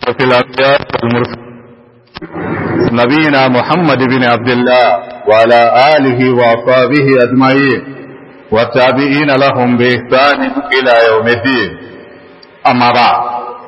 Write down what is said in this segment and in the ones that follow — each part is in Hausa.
وفي الأنبياء والمرسلين نبينا محمد بن عبد الله وعلى آله وأصحابه أجمعين والتابعين لهم بإحسان إلى يوم الدين أما بعد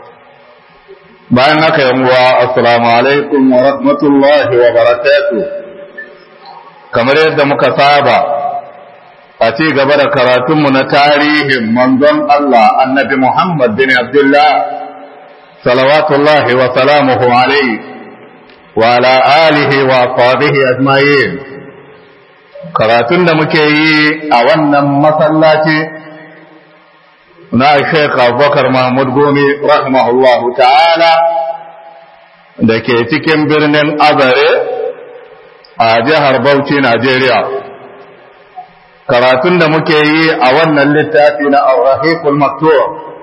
bayan haka yanguwa assalamu alaikum wa rahmatullahi wa barakatuh kamar yadda muka saba a ci gaba da karatunmu na tarihin manzon Allah annabi Muhammad bin Abdullah salawatullahi wa salamuhu alaihi wa ala alihi wa ashabihi ajma'in karatun da muke yi a wannan masallaci na Sheikh Abubakar Mahmud Gome rahimahullahu ta'ala da ke cikin birnin Azare a jihar Bauchi Najeriya karatun da muke yi a wannan littafi na Ar-Rahiqul Maktur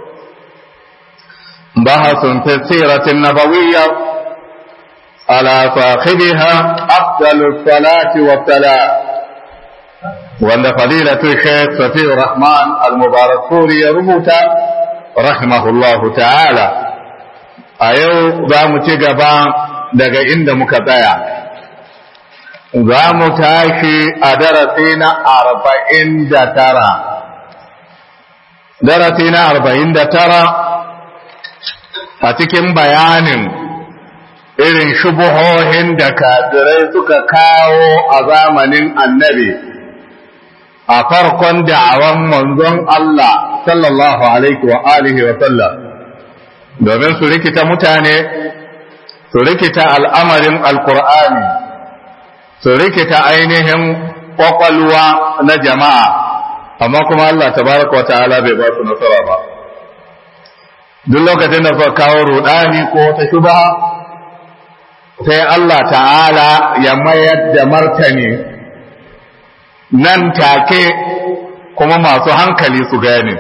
bahasun fi siratin nabawiyya ala sahibiha afdalus salati wa salam wanda fadilatu Sheikh Safi Rahman Al-Mubarak Suri ya rubuta rahimahullahu ta'ala a yau za mu ci gaba daga inda muka tsaya za mu tashi a darasi na arba'in da tara darasi na arba'in da tara a cikin bayanin irin shubuhohin da kafirai suka kawo a zamanin annabi a farkon da'awan manzon Allah sallallahu alaihi wa alihi wa sallam domin su rikita mutane su rikita al'amarin alkur'ani su rikita ainihin kwakwalwa na jama'a amma kuma Allah tabaraka wa ta'ala bai ba su nasara ba duk lokacin da suka kawo rudani ko wata shubha sai Allah ta'ala ya mayar da martani nan take kuma masu hankali su gane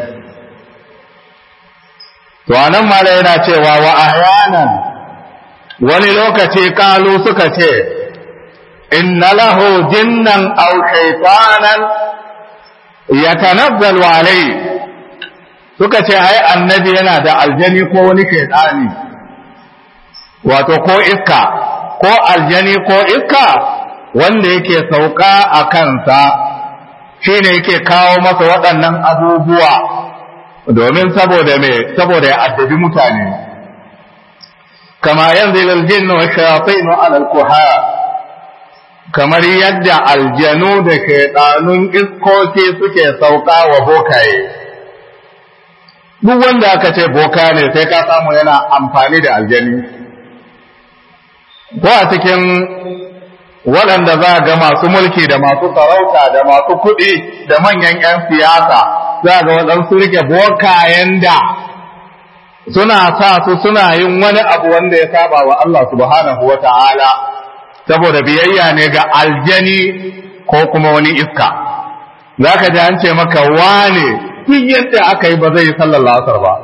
to anan mala yana cewa wa ahyanan wani lokaci kalu suka ce inna lahu jinnan aw shaytanan yatanazzalu alai suka ce ai annabi yana da aljani ko wani shaytani wato ko iska ko aljani ko iska wanda yake sauka a kansa shi ne yake kawo masa waɗannan abubuwa domin saboda me saboda ya addabi mutane kama yanzu aljin wa shayatin ala alkuha kamar yadda aljanu da shaidanun iskoki suke sauka wa bokaye duk wanda aka ce boka ne sai ka samu yana amfani da aljani ko a cikin waɗanda za ga masu mulki da masu sarauta da masu kuɗi da manyan 'yan siyasa za ga waɗansu rike bokayen da suna sa su suna yin wani abu wanda ya saba wa Allah subhanahu wa ta'ala saboda biyayya ne ga aljani ko kuma wani iska za ka ji an ce maka wane duk yadda aka yi ba zai yi sallar lasar ba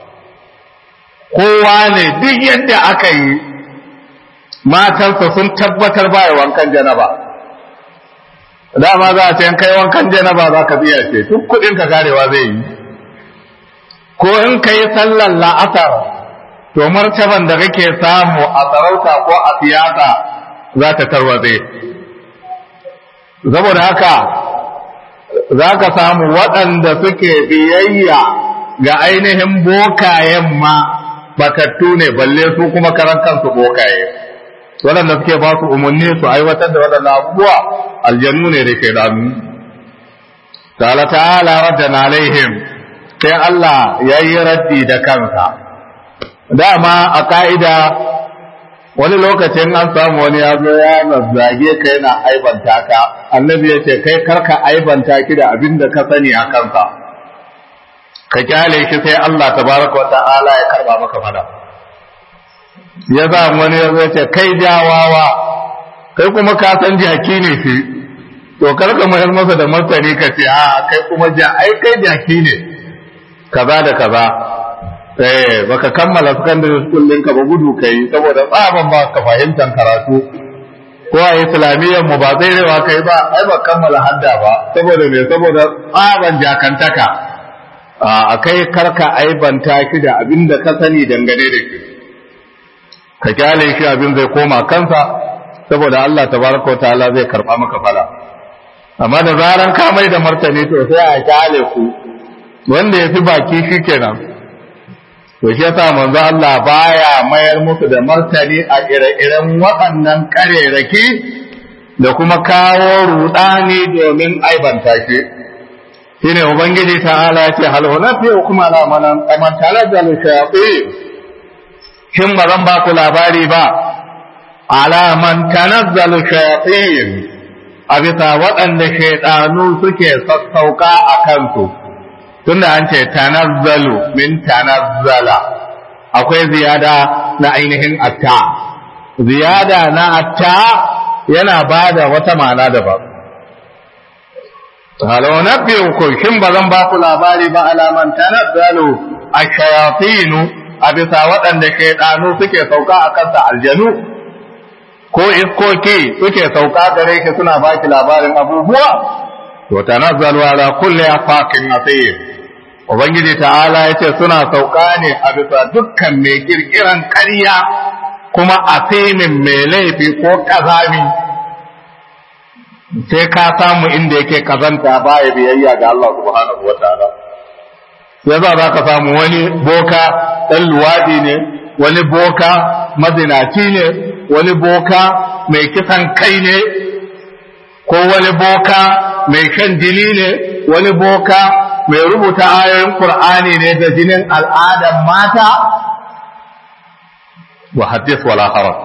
kowa ne duk yadda aka yi matarsa sun tabbatar baya wankan janaba dama za a ce kai wankan janaba za ka biya ce duk kudin ka karewa zai yi ko in ka yi sallar la'asar to martaban da kake samu a sarauta ko a siyasa za ta tarwatse saboda haka za ka samu waɗanda suke biyayya ga ainihin bokayen ma batattu ne balle su kuma karan kansu bokaye waɗanda suke ba su umarni su aiwatar da waɗanda abubuwa aljannu ne da ke dami ta'ala ta'ala radda na alaihim sai Allah ya yi raddi da kansa dama a ka'ida wani lokacin an samu wani ya zo ya zage ka yana aibanta ka annabi ya ce kai karka aibanta ki da abin da ka sani a kansa ka kyale shi sai Allah tabaraka wa ta'ala ya karba maka fada ya za wani ya ce kai jawawa kai kuma ka san jaki ne shi to karka mayar masa da martani ka ce a kai kuma ja ai kai jaki ne kaza da kaza eh baka kammala secondary school ɗinka ba gudu kai saboda tsaban ba ka fahimtar karatu ko a islamiyyar mu ba zai rewa kai ba ai ba kammala hadda ba saboda me saboda tsaban jakantaka a kai karka aibanta shi da abin da ka sani dangane da shi ka kyale shi abin zai koma kansa saboda Allah tabaraka wa ta'ala zai karba maka fala amma da zaran ka mai da martani to sai a kyale ku wanda ya fi baki shi kenan to shi yasa manzo Allah baya mayar musu da martani a ire-iren waɗannan ƙarerake da kuma kawo rudani domin aibanta shi shine ubangiji ta'ala ya ce hal hunafi kuma la manan aman talajjal shayatin shin ba zan ba ku labari ba ala man tanazzalu shayatin a bisa waɗanda shaidanu suke sassauka a kansu tunda an ce tanazzalu min tanazzala akwai ziyada na ainihin atta ziyada na atta yana ba da wata ma'ana daban halau na biyu ko shin ba zan ba ku labari ba alaman tanazzalu a shayatinu a bisa waɗanda shaidanu suke sauka a kansa aljanu ko iskoki suke sauka gare shi suna baki labarin abubuwa to tanazzalu ala kulli afakin asir ubangiji ta'ala yace suna sauka ne a bisa dukkan mai kirkiran ƙarya kuma asimin mai laifi ko kazami sai ka samu inda yake kazanta baya biyayya ga Allah subhanahu wataala yasa za ka samu wani boka ɗan luwadi ne wani boka mazinaci ne wani boka mai kisan kai ne ko wani boka mai shan jini ne wani boka mai rubuta ayoyin Qur'ani ne da jinin al'adar mata wa hadith wala haraj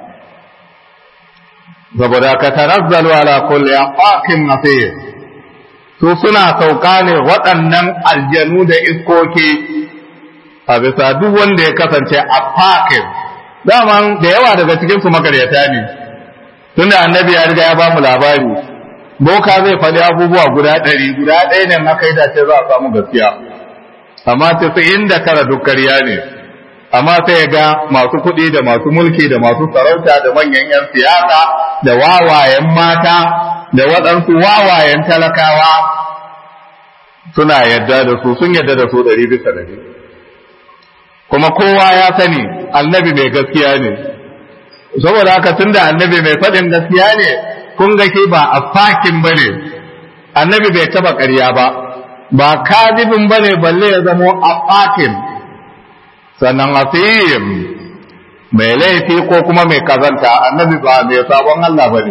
saboda ka tanazzalu ala kulli aqaqin nasir su suna sauka ne waɗannan aljanu da iskoki a bisa duk wanda ya kasance a fakin daman da yawa daga cikin su makaryata ne tunda annabi ya riga ya ba mu labari boka zai faɗi abubuwa guda ɗari guda ɗaya ne aka yi dace za a samu gaskiya amma tasa'in da tara duk karya ne amma sai ga masu kuɗi da masu mulki da masu sarauta da manyan 'yan siyasa da wawayen mata da waɗansu wawayen talakawa suna yadda da su sun yadda da su ɗari bisa ɗari kuma kowa ya sani annabi mai gaskiya ne saboda haka tun da annabi mai faɗin gaskiya ne kun ga shi ba a fakin ba ne annabi bai taɓa ƙarya ba ba kadibin ba ne balle ya zamo a fakin sannan asiyim mai laifi ko kuma mai kazanta annabi ba mai sabon Allah ba ne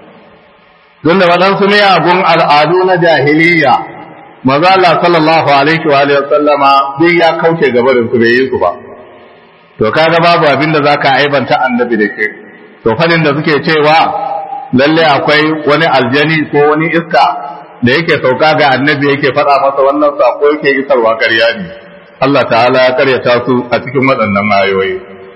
don da waɗansu miyagun al'adu na jahiliya maza Allah sallallahu alaihi wa alihi sallama duk ya kauce gabarin su bai yi su ba to kaga babu abin da zaka aibanta annabi da ke to fadin da suke cewa lalle akwai wani aljani ko wani iska da yake sauka ga annabi yake faɗa masa wannan sako yake isarwa ƙarya ne Allah ta'ala ya karyata su a cikin waɗannan ayoyi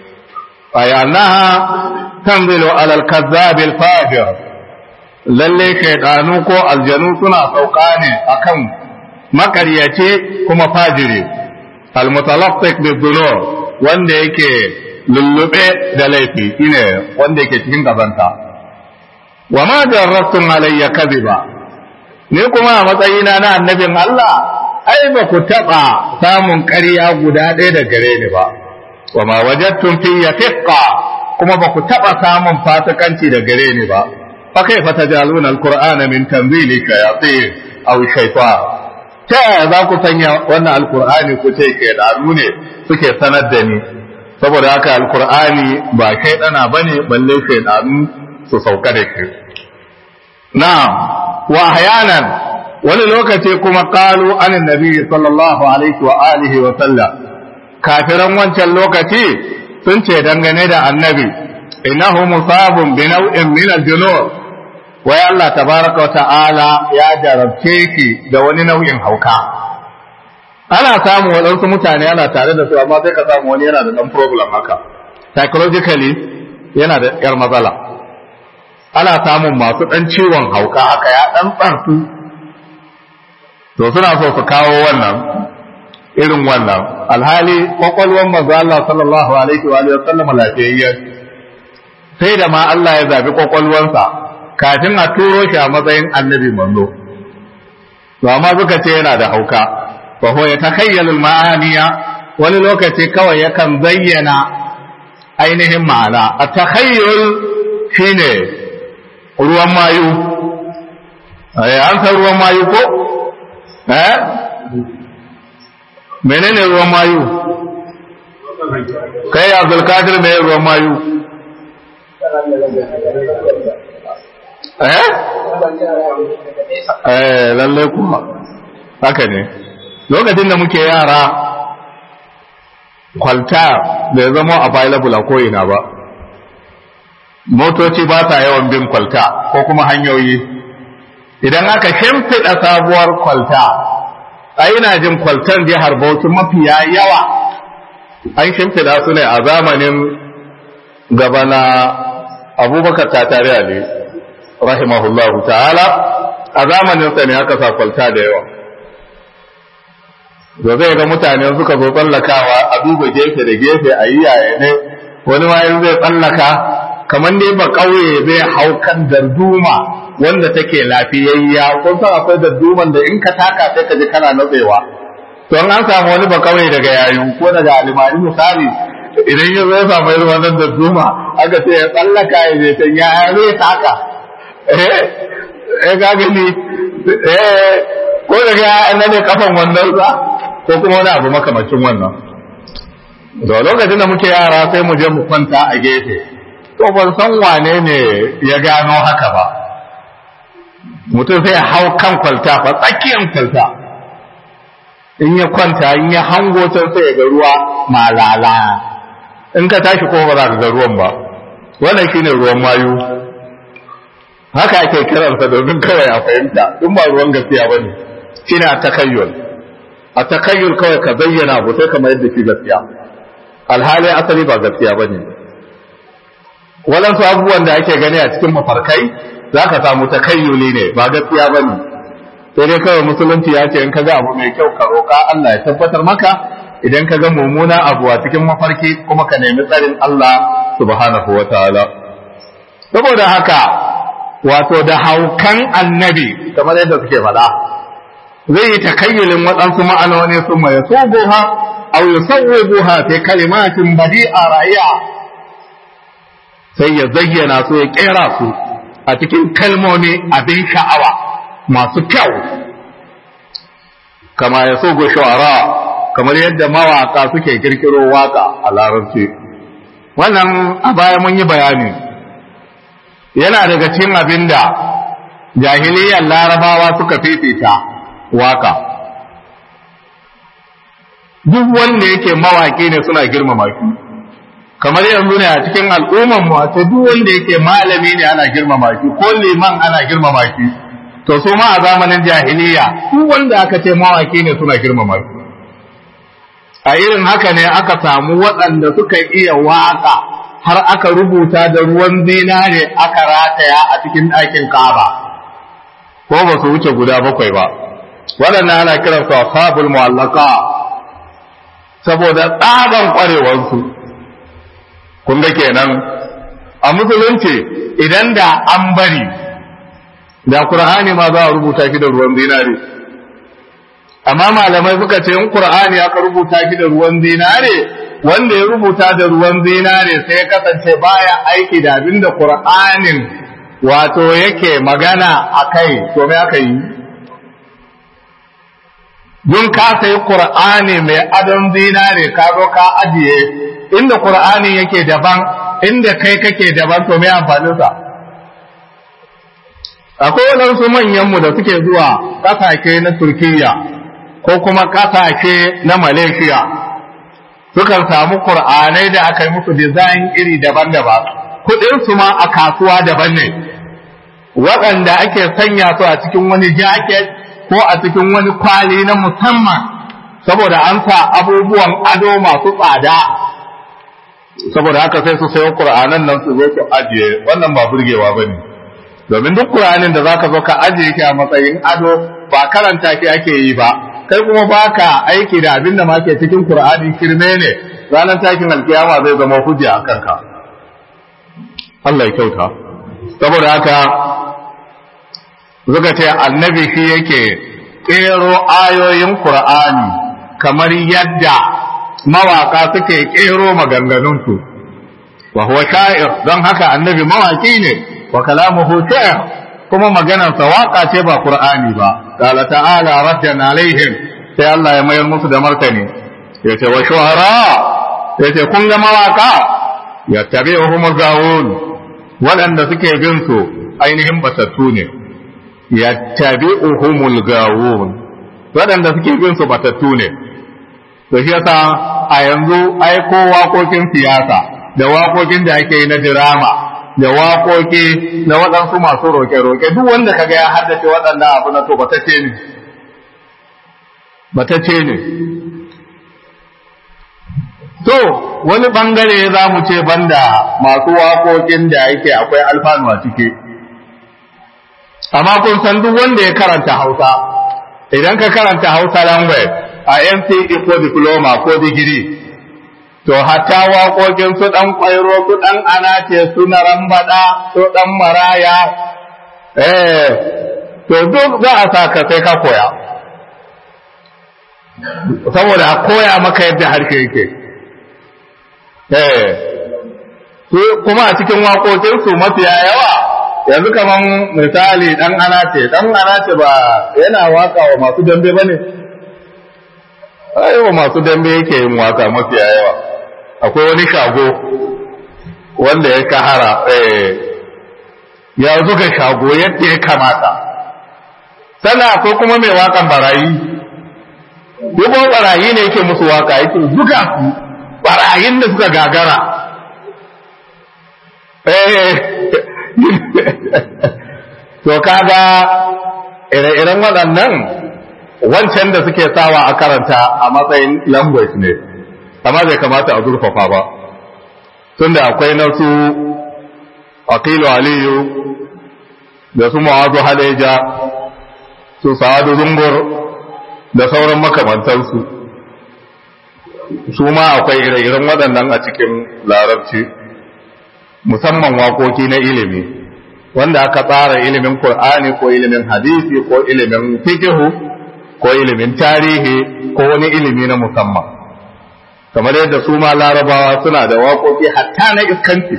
ayanaha tanzilu alal kazzabil fajir lalle shaidanu ko aljanu suna sauka ne akan makaryace kuma fajiri almutalaffiq bidhunub wanda yake lullube da laifi shine wanda yake cikin kazanta wa ma jarrabtum alayya kadhiba ni kuma a matsayina na annabin Allah ai ba ku taba samun ƙarya guda ɗaya da gare ni ba wa ma wajadtum fi fiqqa kuma ba ku taba samun fasikanci da gare ni ba fa kaifa tajaluna alqur'ana min tanzili shayatin aw shaytan ta yaya za ku sanya wannan alqur'ani ku ce shaydanu ne suke sanar da ni saboda haka alqur'ani ba shaydana bane balle shaydanu su sauka da shi na'am wa ahyanan wani lokaci kuma qalu anin nabi sallallahu alaihi wa alihi wa sallam kafiran wancan lokaci sun ce dangane da annabi innahu musabun bi naw'in min al-junur wai Allah tabaraka wa ta'ala ya jarabce shi da wani nau'in hauka ana samu waɗansu mutane ana tare da su amma sai ka samu wani yana da ɗan problem haka psychologically yana da ƴar matsala ana samun masu ɗan ciwon hauka haka ya ɗan tsarsu to suna so su kawo wannan irin wannan alhali kwakwalwar manzo Allah sallallahu alaihi wa sallam lafiyayya sai da ma Allah ya zabi kwakwalwarsa kafin a turo shi a matsayin annabi manzo to amma suka ce yana da hauka fa huwa yatakayyalu al-ma'aniya wani lokaci kawai yakan zayyana ainihin ma'ana a takhayyul shine ruwan mayu an san ruwan mayu ko eh menene ruwan mayu kai abdulkadir mai ruwan mayu eh eh lalle kuma haka ne lokacin da muke yara kwalta bai zama available a ko'ina ba motoci ba sa yawan bin kwalta ko kuma hanyoyi idan aka shimfiɗa sabuwar kwalta a ina jin kwaltan jihar bauchi mafiya yawa an shimfiɗa su ne a zamanin gabana abubakar tatare ali rahimahullahu ta'ala a zamanin sa ne aka sa kwalta da yawa da zai ga mutane suka zo tsallakawa a duba gefe da gefe a yi yaya ne wani ma zai tsallaka kamar dai ba ƙauye zai hau kan darduma wanda take lafiyayya kun san akwai darduman da in ka taka sai ka ji kana natsewa to an samu wani ba ƙauye daga yayu ko daga alimani misali idan ya zo samu irin wannan darduma aka ce ya tsallaka ya je can ya zai taka eh eh ga gani eh ko daga nan ne kafan wannan sa ko kuma wani abu makamacin wannan da lokacin da muke yara sai mu je mu kwanta a gefe to ban san wane ne ya gano haka ba mutum sai ya hau kan kwalta fa tsakiyar kwalta in ya kwanta in ya hango can sai ya ga ruwa malala in ka tashi ko ba za ka ga ruwan ba wannan shine ruwan mayu haka ake kiransa domin kawai a fahimta in ba ruwan gaskiya ba ne shine a takayyul a takayyul kawai ka bayyana abu sai kamar yadda shi gaskiya alhali asali ba gaskiya ba ne waɗansu abubuwan da ake gani a cikin mafarkai za ka samu takayyuli ne ba gaskiya ba ne sai dai kawai musulunci ya ce in ka ga abu mai kyau ka roƙa Allah ya tabbatar maka idan ka ga mummuna abu a cikin mafarki kuma ka nemi tsarin Allah subhanahu wa ta'ala saboda haka wato da haukan annabi kamar yadda suke faɗa zai yi takayyulin waɗansu ma'anoni sun mai sogoha aw yusawwibuha fi kalimatin badi'a ra'iya sai ya zayyana su ya kera su a cikin kalmomi abin sha'awa masu kyau kama ya sogo shu'ara kamar yadda mawaka suke kirkiro waka a larabci wannan a baya mun yi bayani yana daga cikin abin da jahiliyyar larabawa suka fifita waka duk wanda yake mawaki ne suna girmama shi kamar yanzu ne a cikin al'umman mu wato duk wanda yake malami ne ana girmama shi ko liman ana girmama shi to su ma a zamanin jahiliya duk wanda aka ce mawaki ne suna girmama shi a irin haka ne aka samu waɗanda suka iya waka har aka rubuta da ruwan zinare aka rataya a cikin ɗakin kaba ko ba su wuce guda bakwai ba waɗannan ana kiransu ashabul mu'allaka saboda tsaban ƙwarewarsu kun ga kenan a musulunci idan da an bari da qur'ani ma za a rubuta shi da ruwan zinare amma malamai suka ce in qur'ani aka rubuta shi da ruwan zinare wanda ya rubuta da ruwan zinare sai ya kasance baya aiki da abin da qur'anin wato yake magana a kai to me aka yi dun ka sayi qur'ani mai adon zinare ka zo ka ajiye inda qur'ani yake daban inda kai kake daban to me amfanin sa akwai waɗansu manyanmu da suke zuwa ƙasashe na turkiyya ko kuma ƙasashe na malaysia sukan samu ƙur'anai da aka yi musu dizayin iri daban-daban kuɗinsu ma a kasuwa daban ne waɗanda ake sanya su a cikin wani jaket ko a cikin wani kwali na musamman saboda an sa abubuwan ado masu tsada saboda haka sai su sayo ƙur'anan nan su zo su ajiye wannan ba burgewa ba ne domin duk Qur'anin da zaka zo ka ajiye ki a matsayin ado ba karanta ki ake yi ba kai kuma baka aiki da abin da ma ke cikin Qur'ani kirme ne ranar takin alkiyama zai zama hujja a kanka Allah ya kyauta saboda haka zuka ce annabi shi yake kero ayoyin Qur'ani kamar yadda mawaka suke kero maganganunsu wa huwa sha'ir don haka annabi mawaki ne wa kalamuhu sha'ir kuma maganar sa waka ce ba qur'ani ba qala ta'ala raddan alaihim sai Allah ya mayar musu da martani yace wa shuhara yace kun ga mawaka yattabi'uhumul gawun waɗanda suke bin su ainihin batattu ne yattabi'uhumul gawun waɗanda suke bin su batattu ne to shi yasa a yanzu ai ko waƙoƙin siyasa da waƙoƙin da ake yi na dirama da waƙoƙi na waɗansu masu roƙe-roƙe duk wanda kaga ya haddace waɗannan abu na to batacce ne batacce ne to wani bangare za mu ce banda masu waƙoƙin da yake akwai alfanu a ciki amma kun san duk wanda ya karanta hausa idan ka karanta hausa language a NCE ko diploma ko digiri to hatta waƙoƙin su ɗan ƙwairo su ɗan anace su na rambaɗa su ɗan maraya eh to duk za a sa ka sai ka koya saboda a koya maka yadda harshe yake eh kuma a cikin waƙoƙinsu mafiya yawa yanzu kaman misali ɗan anace ɗan anace ba yana waka wa masu dambe ba ne wa masu dambe yake yin waka mafiya yawa akwai wani shago wanda ya kahara ya zuga shago yadda ya kamata sannan akwai kuma mai wakan barayi yabo barayi ne yake musu waka yake zuga su barayin da suka gagara to kaga ire-iren waɗannan wancan da suke sawa a karanta a matsayin language ne amma bai kamata a zurfafa ba tunda akwai na su aqilu aliyu da su ma'azu haleja su sa'adu zungur da sauran makamantansu su ma akwai ire-iren waɗannan a cikin larabci musamman waƙoƙi na ilimi wanda aka tsara ilimin Kur'ani ko ilimin hadisi ko ilimin fikihu ko ilimin tarihi ko wani ilimi na musamman kamar yadda su ma larabawa suna da waƙoƙi hatta na iskanci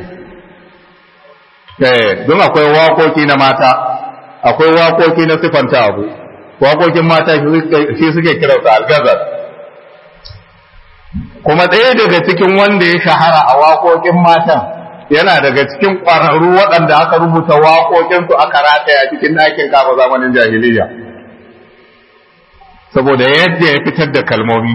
don akwai waƙoƙi na mata akwai waƙoƙi na sifanta abu waƙoƙin mata shi suke kiransa algazar kuma ɗaya daga cikin wanda ya shahara a waƙoƙin matan yana daga cikin ƙwararru waɗanda aka rubuta waƙoƙinsu aka rataya cikin ɗakin kafa zamanin jahiliya saboda yadda ya fitar da kalmomi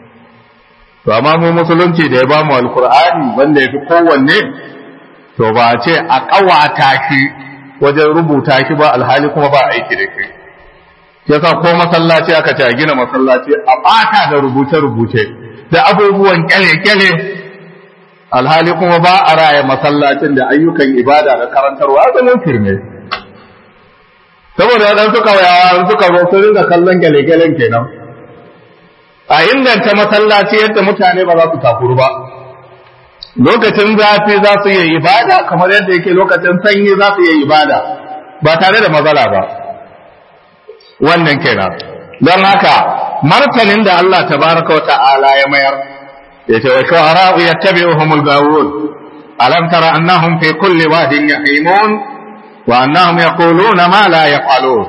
to amma mu musulunci da ya ba mu alkur'ani wanda ya fi kowanne to ba a ce a ƙawata shi wajen rubuta shi ba alhali kuma ba aiki da shi yasa ko masallaci aka ce a gina masallaci a ɓata da rubuce-rubuce da abubuwan kyale-kyale alhali kuma ba a raya masallacin da ayyukan ibada da karantarwa zaman firme saboda wadan suka yawa suka zo su ringa kallon gyale-gyalen kenan a inganta masallaci yadda mutane ba za su takuru ba lokacin zafi za su yi ibada kamar yadda yake lokacin sanyi za su yi ibada ba tare da matsala ba wannan kenan don haka martanin da Allah tabaraka wa ta'ala ya mayar yace wa shu'ara'u yattabi'uhumul gawun alam tara annahum fi kulli wadin yahimun wa annahum yaquluna ma la yaf'alun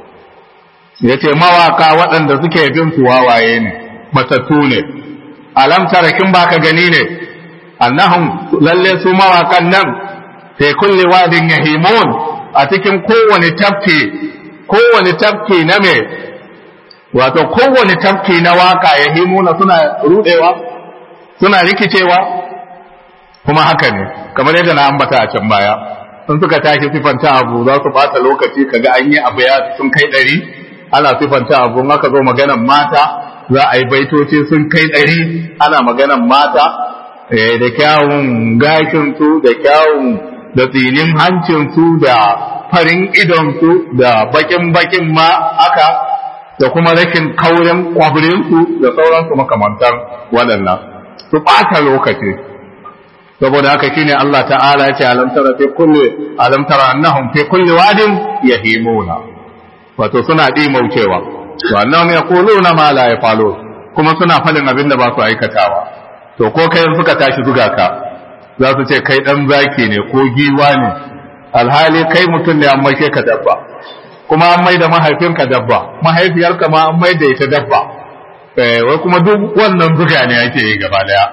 yace mawaka waɗanda suke bin su wawaye ne matattu ne alam tara kin baka gani ne annahum lalle su mawakan nan fi kulli wadin yahimun a cikin kowane tafki kowane tafki na me wato kowane tafki na waka yahimuna suna rudewa suna rikicewa kuma haka ne kamar yadda na ambata a can baya sun suka tashi sifanta abu za su bata lokaci kaga an yi abu ya sun kai ɗari ana sifanta abu in aka zo maganan mata za a yi baitoci sun kai ɗari ana maganan mata da kyawun gashinsu da kyawun da tsinin hancinsu da farin idonsu da bakin bakin ma aka da kuma rashin kaurin kwabirinsu da sauransu makamantan waɗannan su ɓata lokaci saboda haka shine Allah ta'ala ya ce alam tara fi kulli alam tara annahum fi kulli wadin yahimuna wato suna dimaucewa to annahum yaquluna ma la yafalu kuma suna falin abin da ba su aikatawa to ko kai suka tashi zuga ka za su ce kai dan zaki ne ko giwa ne alhali kai mutum ne an maishe ka dabba kuma an mai da mahaifinka dabba mahaifiyarka ma an mai da ita dabba wai kuma duk wannan zuga ne ake yi gaba daya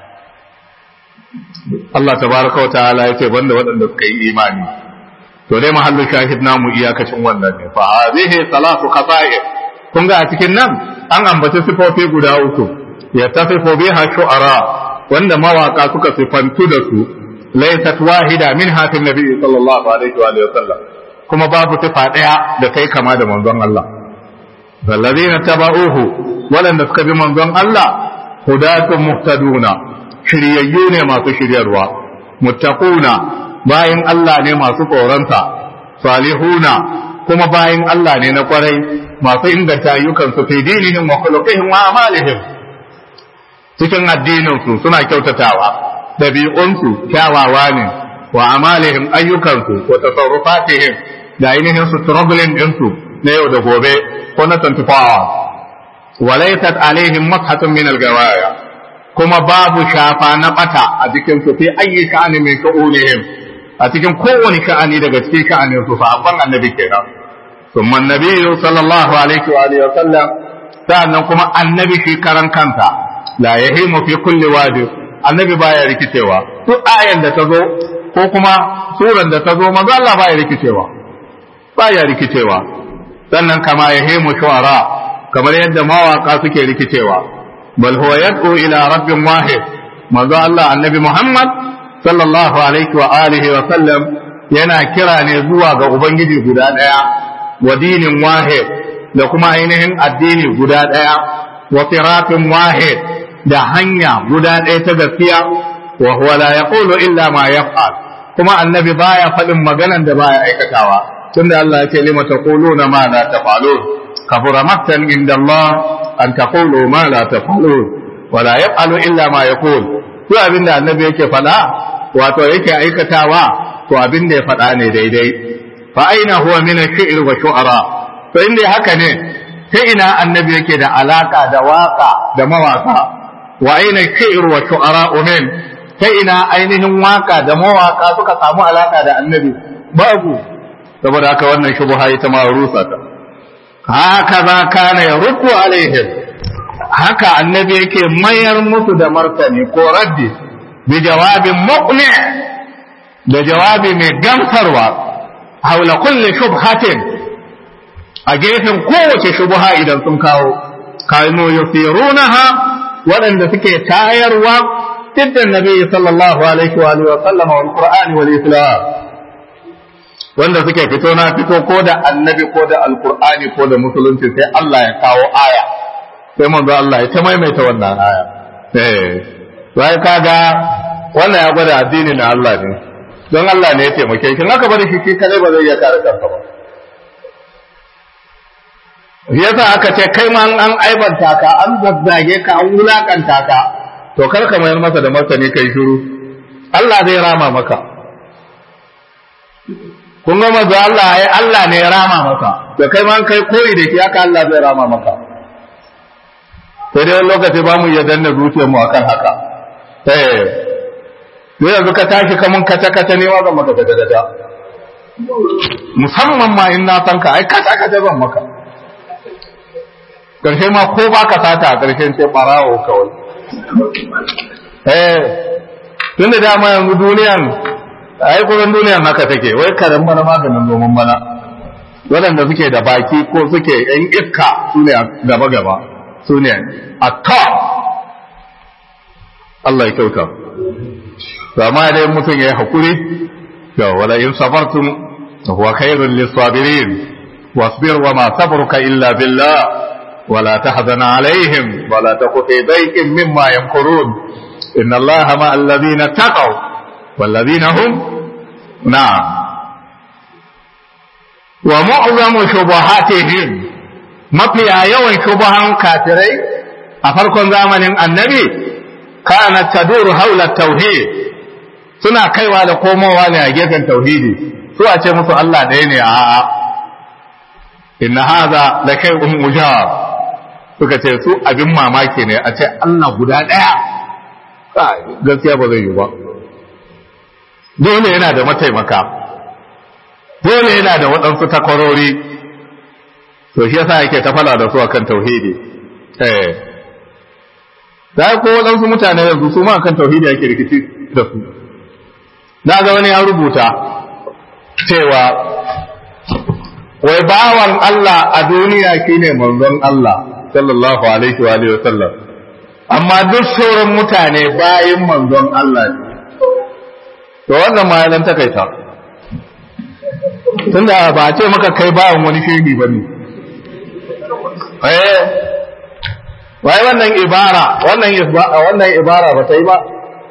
Allah tabaraka wa ta'ala ya ce banda waɗanda suka yi imani to dai mahallu shahid namu iyakacin wannan ne fa hadhihi salatu qata'ir kun ga a cikin nan an ambaci sifofi guda uku ya tasifu biha shu'ara wanda mawaka suka sifantu da su laysat wahida min hatin nabi sallallahu alaihi wa sallam kuma babu sifa daya da kai kama da manzon Allah wallazina taba'uhu waɗanda suka bi manzon Allah hudatun muhtaduna shiryayyu ne masu shiryarwa muttaquna bayin Allah ne masu tsoronsa salihuna kuma bayin Allah ne na kwarai masu inganta ayyukansu fi dinihim wa khuluqihim wa amalihim cikin addininsu suna kyautatawa dabi'unsu kyawawa ne wa amalihim ayyukansu wa tasarrufatihim da ainihin su struggling ɗinsu na yau da gobe ko na 24 hours walaysat alaihim mashatun min al-gawaya kuma babu shafa na bata a cikin su fi ayyi sha'ani min shu'unihim a cikin kowane sha'ani daga cikin sha'anin su sahabban annabi kenan thumma annabiyyu sallallahu alaihi wa alihi wa sallam sa'annan kuma annabi shi karan kanta la yahimu fi kulli wadi annabi baya rikicewa duk ayan da ta zo ko kuma suran da ta zo manzo Allah baya rikicewa baya rikicewa sannan kama yahimu shu'ara kamar yadda mawaka suke rikicewa bal huwa yad'u ila rabbin wahid manzo Allah annabi Muhammad sallallahu alaihi wa alihi wa sallam yana kira ne zuwa ga ubangiji guda daya wa dinin wahid da kuma ainihin addini guda daya wa siratin wahid da hanya guda daya ta gaskiya wa huwa la yaqulu illa ma yaf'al kuma annabi baya faɗin maganan da baya aikatawa tunda Allah ya ce lima taquluna ma la taf'alun kabura maktan inda Allah an taqulu ma la taf'alun wa la yaf'alu illa ma yaqul duk abinda annabi yake faɗa wato yake aikatawa to abin da ya faɗa ne daidai fa aina huwa min ash-shi'r wa shu'ara to inda haka ne ta ina annabi yake da alaka da waka da mawaka wa aina ash-shi'r wa shu'ara min ta ina ainihin waka da mawaka suka samu alaka da annabi babu saboda haka wannan shubha ita ma rusa ta haka za kana ya ruku alaihim haka annabi yake mayar musu da martani ko raddi bi jawabin muqni da jawabi mai gamsarwa haula kulli shubhatin a gefen kowace shubha idan sun kawo kanu yusirunaha waɗanda suke tayarwa diddan nabi sallallahu alaihi wa alihi wa sallam wal qur'ani wal islam wanda suke fito na fito ko da annabi ko da alqur'ani ko da musulunci sai Allah ya kawo aya sai manzo Allah ya ta maimaita wannan aya eh sai kaga wannan ya gwada addini na Allah ne don Allah ne ya taimake shi aka bari shi shi kare ba zai iya kare kansa ba yasa aka ce kai ma an aibanta ka an zazzage ka an wulakanta ka to kar ka mayar masa da martani kai shiru Allah zai rama maka kun ga manzo Allah ai Allah ne ya rama maka da kai ma kai koyi da shi haka Allah zai rama maka sai dai wani lokaci ba mu iya danna zuciyar mu akan haka eh sai yanzu ka tashi kamun kata kata ne wa zan maka gada gada musamman ma in na san ka ai kata kata zan maka karshe ma ko ba ka sata a karshen sai barawo kawai eh tun da dama yanzu duniyan ai kusan duniyan haka take wai karen bana maganin noman bana waɗanda suke da baki ko suke yan iska su ne gaba gaba su ne a top Allah ya kyauta amma dai mutum ya yi hakuri da wala in sabartum huwa khairul lisabirin wasbir wa ma sabruka illa billah ولا تحزن عليهم ولا تك في ضيق مما يمكرون إن الله مع الذين اتقوا والذين هم نعم ومعظم شبهاتهم mafiya yawan shubuhan kafirai a farkon zamanin annabi kana taduru haula tauhid suna kaiwa da komowa ne a gefen tauhidi su a ce musu Allah ɗaya ne a inna hadha la shay'un ujab suka ce su abin mamaki ne a ce Allah guda ɗaya gaskiya ba zai yi ba dole yana da mataimaka dole yana da waɗansu takwarori to shi yasa yake ta fala da su akan tauhidi eh da ko waɗansu mutane yanzu su ma akan tauhidi ake rikici da su na ga wani ya rubuta cewa wai bawan Allah a duniya shine manzon Allah sallallahu alaihi wa alihi wasallam amma duk sauran mutane bayin manzon Allah ne to wannan ma ya takaita tunda ba a ce maka kai bawan wani shehi ba ne eh wai wannan ibara wannan wannan ibara ba ta yi ba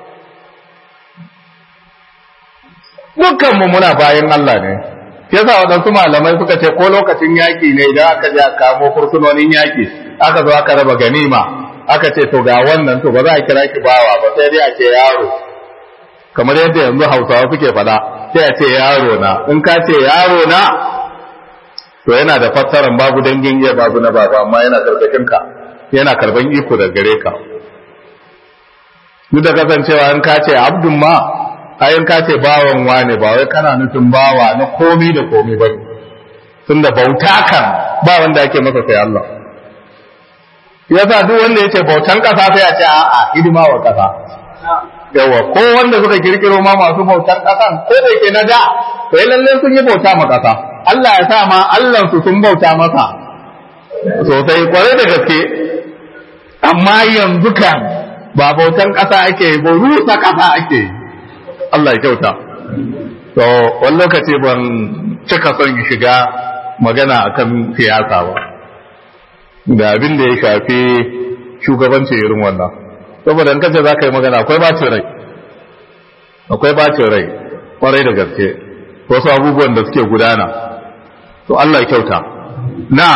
dukkanmu muna bayan Allah ne yasa waɗansu malamai suka ce ko lokacin yaƙi ne idan aka je a kamo fursunonin yaƙi aka zo aka raba ganima aka ce to ga wannan to ba za a kira ki bawa ba sai dai a ce yaro kamar yadda yanzu hausawa suke faɗa sai a ce yaro na in ka ce yaro na to yana da fassarar babu dangin iya babu na baba amma yana karkashin ka yana karban iko da gare ka duk da kasancewa in ka ce abdun ma ayin ka ce bawan wane ba wai kana nufin bawa na komi da komi ba tunda bauta kan ba wanda ake masa sai Allah yasa duk wanda yace bautan kasa sai a ce a'a hidima wa kasa yawa ko wanda suka kirkiro ma masu bautan kasan ko da yake na da to lalle sun yi bauta ma kasa Allah ya sa ma Allah su sun bauta masa sosai kwarai da gaske amma yanzu kan ba bautan kasa ake ba rusa kasa ake yi Allah ya kyauta. To, wani lokaci ban cika son shiga magana akan siyasa ba, da abin da ya shafi shugabancin irin wannan. Saboda in kace za ka yi magana akwai bacin rai, akwai bacin rai, kwarai da gaske, wasu abubuwan da suke gudana. To, Allah ya kyauta. Na,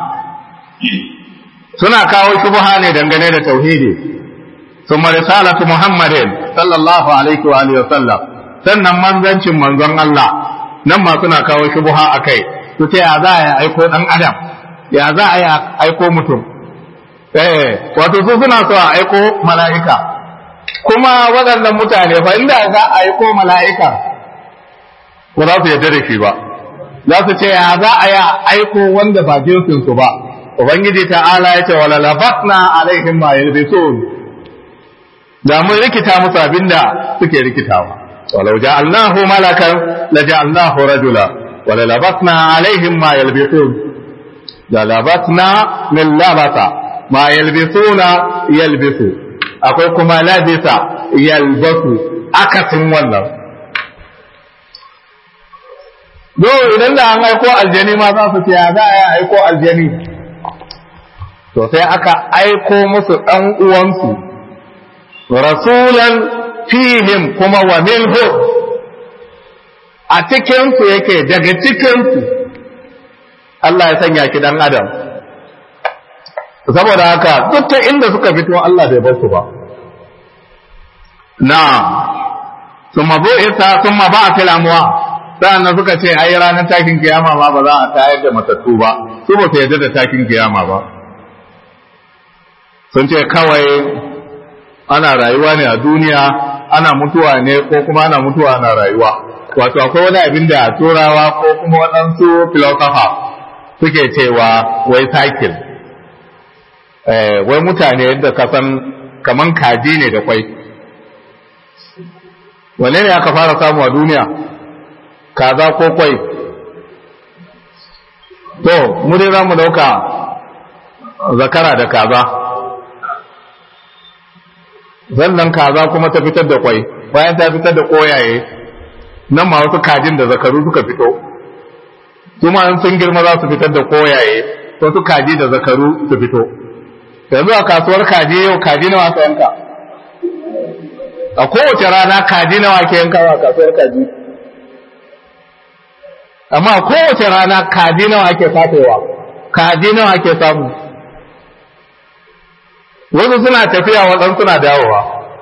suna kawo shubha ne dangane da tauhidi. ثم رسالة محمد صلى الله عليه وآله وسلم sannan manzancin manzon Allah nan ma suna kawo shubuha a kai su ce ya za a aiko ɗan adam ya za a aiko mutum eh wato su suna so a aiko mala'ika kuma waɗannan mutane fa inda za a aiko mala'ika ba za su yarda da shi ba za su ce ya za a aiko wanda ba jinsinsu ba ubangiji ta'ala ya ce wala labatna alaihim ma yalbisun da mun rikita musu abinda suke rikitawa walau ja'alnahu malakan la ja'alnahu rajula wala labasna alaihim ma yalbisun la labasna min labasa ma yalbisuna yalbisu akwai kuma labisa yalbasu akasin wannan do idan da an aiko aljani ma za su ce ya za a aiko aljani to sai aka aiko musu ɗan uwansu rasulan fihim kuma wa minhu a cikinsu yake daga cikinsu Allah ya sanya ki dan adam saboda haka duk ta inda suka fito Allah bai bar su ba na summa bu'ita summa ba'atil amwa sa'annan suka ce ai ranar takin kiyama ma ba za a tayar da matattu ba su ba su yarda da takin kiyama ba sun ce kawai ana rayuwa ne a duniya ana mutuwa ne ko kuma ana mutuwa ana rayuwa wato akwai wani abin da turawa ko kuma waɗansu filosofa suke cewa wai cycle wai mutane yadda ka san kaman kaji ne da kwai wane ne aka fara samu a duniya kaza ko kwai to mu dai za mu dauka zakara da kaza zannan kaza kuma ta fitar da kwai bayan ta fitar da koyaye nan ma wasu kajin da zakaru suka fito kuma an sun girma za su fitar da koyaye wasu kaji da zakaru su fito yanzu a kasuwar kaji yau kaji nawa ka yanka a kowace rana kaji nawa ke yanka a kasuwar kaji amma a kowace rana kaji nawa ake fatowa kaji nawa ake samu wasu suna tafiya waɗansu suna dawowa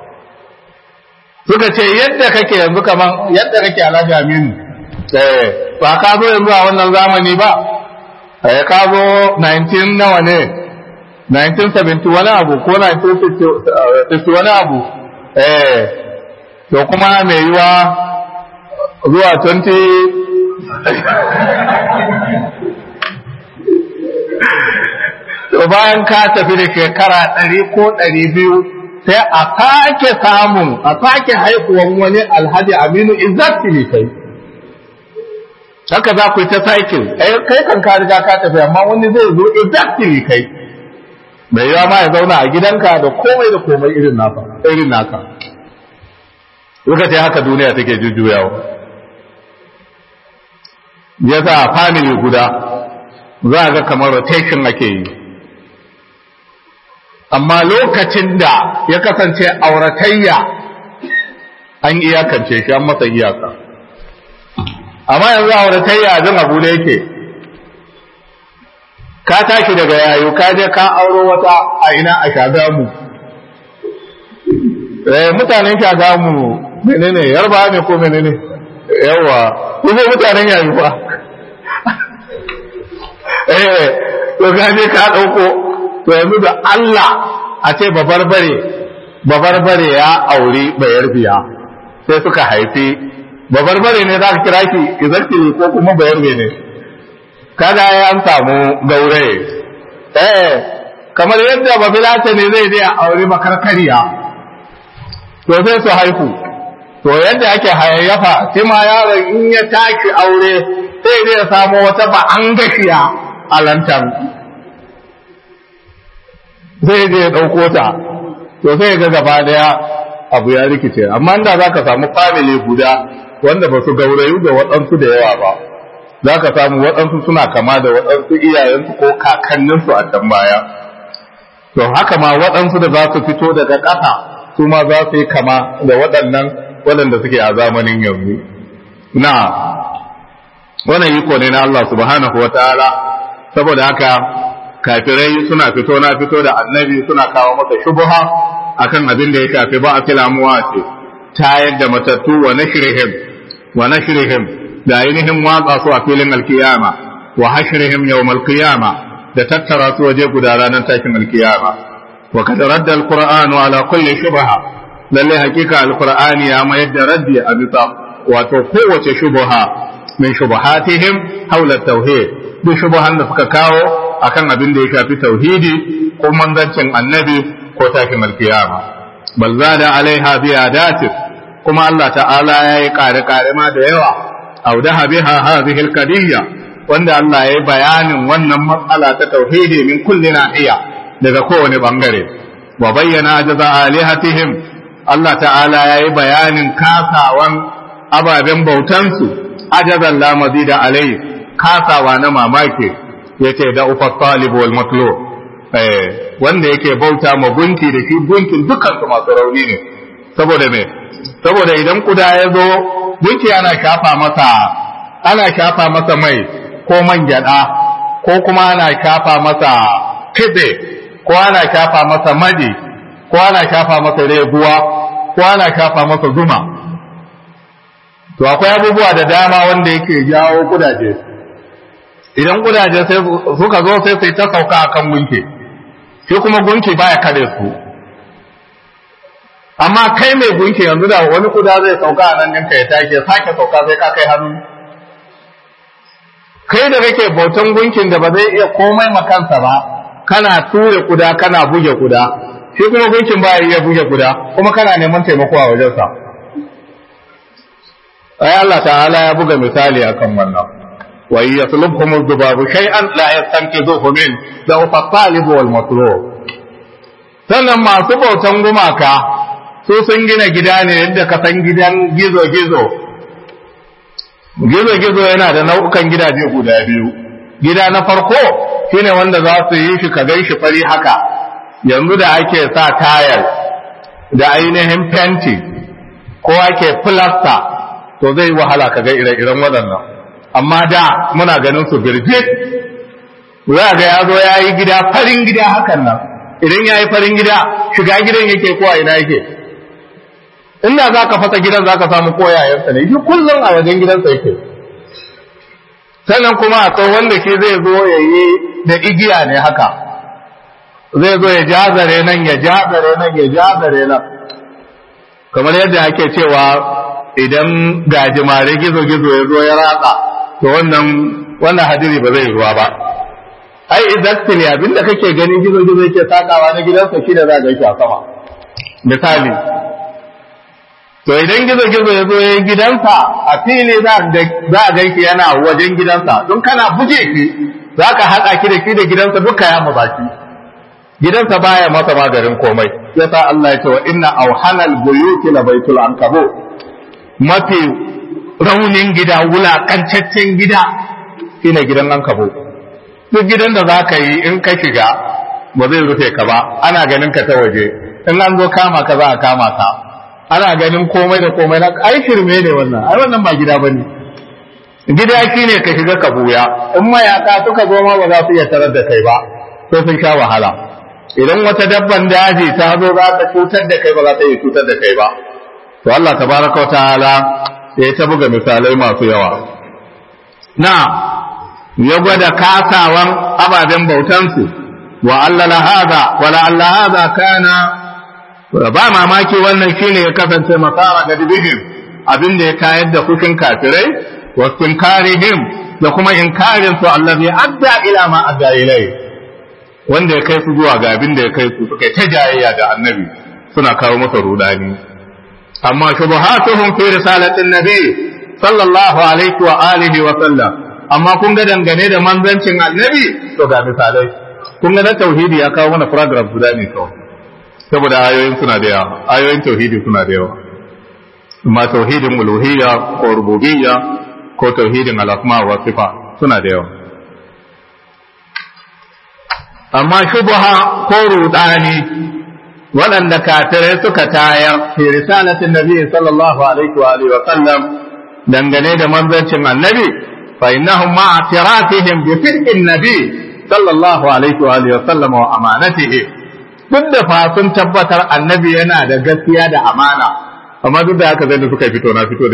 suka ce yadda kake yanzu kaman yadda kake alhaji aminu eh ba ka zo yanzu a wannan zamani ba eh ka zo 19 nawa ne 1970 wani abu ko 1950 wani abu eh to kuma mai yiwa zuwa 20 to bayan ka tafi da shekara ɗari ko ɗari biyu sai a sake samun a sake haihuwan wani alhaji aminu exactly kai haka za ku yi ta cycle kai kan ka riga ka tafi amma wani zai zo exactly kai mai yawa ma ya zauna a gidanka da komai da komai irin naka irin naka lokaci haka duniya take jujjuyawa ya sa family guda za a ga kamar rotation ake yi amma lokacin da ya kasance auratayya an iyakance shi an masa iyaka amma yanzu auratayya jin abu da yake ka tashi daga yayo ka je ka auro wata a ina a shagamu eh mutanen shagamu menene yarba ne ko menene yawa kuma mutanen yayo ba eh to ka je ka dauko to yanzu da Allah a ce babarbare babarbare ya auri bayar biya sai suka haifi babarbare ne za ka kira ki izarki ko kuma bayar ne kada ya an samu gauraye eh kamar yadda babilata ne zai je a auri makarkariya to sai su haihu to yadda ake hayayyafa shi ma yaron in ya taki aure sai zai samu wata ba an gashiya a lantan zai je ya ɗauko ta to sai ga gaba daya abu ya rikice amma inda za ka samu family guda wanda ba su gaurayu da waɗansu da yawa ba za ka samu waɗansu suna kama da waɗansu iyayensu ko kakanninsu a can baya to haka ma waɗansu da za su fito daga ƙasa su ma za su yi kama da waɗannan waɗanda suke a zamanin yanzu na wannan iko ne na Allah subhanahu wa ta'ala saboda haka kafirai suna fito na fito da annabi suna kawo masa shubuha akan abin da ya shafi ba a filamuwa ce tayar da matattu wa nashrihim wa nashrihim da ainihin watsa su a filin alkiyama wa hashrihim yawm alkiyama da tattara su waje guda ranar tashin alkiyama wa kad radda alqur'anu ala kulli shubha lalle hakika alqur'ani ya mayar da raddi a bisa wato kowace shubha min shubuhatihim haula tauhid duk shubuhan da suka kawo akan abin da ya shafi tauhidi ko manzancin annabi ko tashin alkiyama bal zada alaiha ziyadatin kuma Allah ta'ala ya yi kare-kare ma da yawa audaha biha hadhihi alqadiyya wanda Allah ya yi bayanin wannan matsala ta tauhidi min kulli nahiya daga kowane bangare wa bayyana jaza alihatihim Allah ta'ala ya yi bayanin kasawan ababen bautansu ajazan la mazida alai kasawa na mamaki yace da ufa talib wal matlub eh wanda yake bauta ma gunki da shi gunkin dukkan su masu rauni ne saboda me saboda idan kuda ya zo gunki ana shafa masa ana shafa masa mai ko man gyada ko kuma ana shafa masa kibe ko ana shafa masa madi ko ana shafa masa reguwa ko ana shafa masa zuma to akwai abubuwa da dama wanda yake jawo kudaje idan kudaje sai suka zo sai sai ta sauka akan gunki shi kuma gunki baya kare su amma kai mai gunki yanzu da wani kuda zai sauka a nan ɗinka ya take sake sauka sai ka kai hannu kai da kake bautan gunkin da ba zai iya komai makansa ba kana ture kuda kana buge kuda shi kuma gunkin baya iya buge kuda kuma kana neman taimako a wajensa ai Allah ta'ala ya buga misali akan wannan wa yaslubhum adh-dhubabu shay'an la yastanqidhuhu min dawf at-talib wal matlub sannan masu bautan gumaka su sun gina gida ne yadda ka san gidan gizo-gizo gizo-gizo yana da nau'ukan gidaje guda biyu gida na farko shine wanda za su yi shi ka gan shi fari haka yanzu da ake sa tayal da ainihin fenti ko ake filasta to zai wahala ka ga ire-iren waɗannan amma da muna ganin su birjit za ga ya zo ya yi gida farin gida hakan nan idan ya yi farin gida shiga gidan yake ko a ina yake inda za ka fasa gidan za ka samu koyayensa ne shi kullum a wajen gidansa yake sannan kuma akwai wanda shi zai zo ya yi da igiya ne haka zai zo ya jazare nan ya jazare nan ya jazare nan kamar yadda ake cewa idan gajimare gizo-gizo ya zo ya ratsa to wannan wannan hadiri ba zai ruwa ba ai exactly abinda kake gani gizo-gizo yake sakawa na gidansa shi da za a gaishe a sama misali to idan gizo-gizo ya zo ya yi gidansa a fili za a gaishe yana wajen gidansa don kana buge shi za ka haɗa ki da shi da gidansa duka ya mu baki gidansa baya masa maganin komai yasa Allah ya ce wa inna auhanal buyuti la baitul ankabut mafi raunin gida wulakancaccen gida shine gidan ankabut duk gidan da za ka yi in ka shiga ba zai rufe ka ba ana ganin ka ta waje in an zo kama ka za a kama ka ana ganin komai da komai na ai shirme ne wannan ai wannan ba gida bane gida shine ka shiga ka buya in mayaka suka zo ma ba za su iya tarar da kai ba sai sun sha wahala idan wata dabban daji ta zo za ta cutar da kai ba za ta iya cutar da kai ba to Allah tabaraka wa ta'ala sai ta buga misalai masu yawa na ya gwada kasawan ababen bautansu wa Allah la hada wa la Allah hada kana ba mamaki wannan shine ya kasance masara ga dibihim abin da ya kayar da fushin kafirai wa karihim da kuma inkarin su allazi adda ila ma adda ilai wanda ya kai su zuwa ga abin da ya kai su suka ta jayayya da annabi suna kawo masa rudani amma shubuhatuhum fi risalatin nabi sallallahu alaihi wa alihi wa sallam amma kun ga dangane da manzancin annabi to ga misalai kun ga na tauhidi ya kawo mana paragraph guda ne kawai saboda ayoyin suna da yawa ayoyin tauhidi suna da yawa amma tauhidin uluhiyya ko rububiyya ko tauhidin al-asma wa sifa suna da yawa amma shubha ko rudani waɗanda kafirai suka tayar fi risalatin nabi sallallahu alaihi wa alihi wa sallam dangane da manzancin annabi fa innahum ma'a tiratihim bi firqin nabi sallallahu alaihi wa alihi wa sallam wa amanatihi duk da fa sun tabbatar annabi yana da gaskiya da amana amma duk da haka zai da suka fito na fito da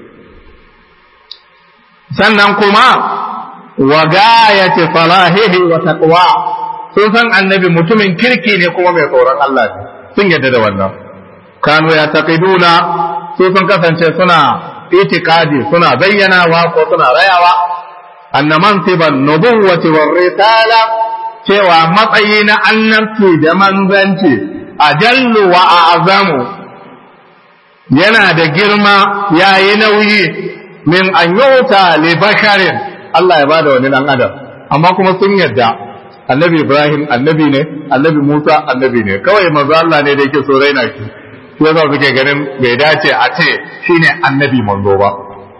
sannan kuma wa gayati salahihi wa taqwa sun san annabi mutumin kirki ne kuma mai tsoron Allah ne sun yadda da wannan kanu ya taqiduna su sun kasance suna itikadi suna bayyanawa ko suna rayawa anna mansiban nubuwwati war risala cewa matsayi na annabci da manzanci ajallu wa a'zamu yana da girma yayi nauyi min an yuta li basharin Allah ya bada wani dan adam amma kuma sun yadda annabi Ibrahim annabi ne annabi Musa annabi ne kawai manzo Allah ne da yake so raina shi shi yasa suke ganin bai dace a ce shine annabi manzo ba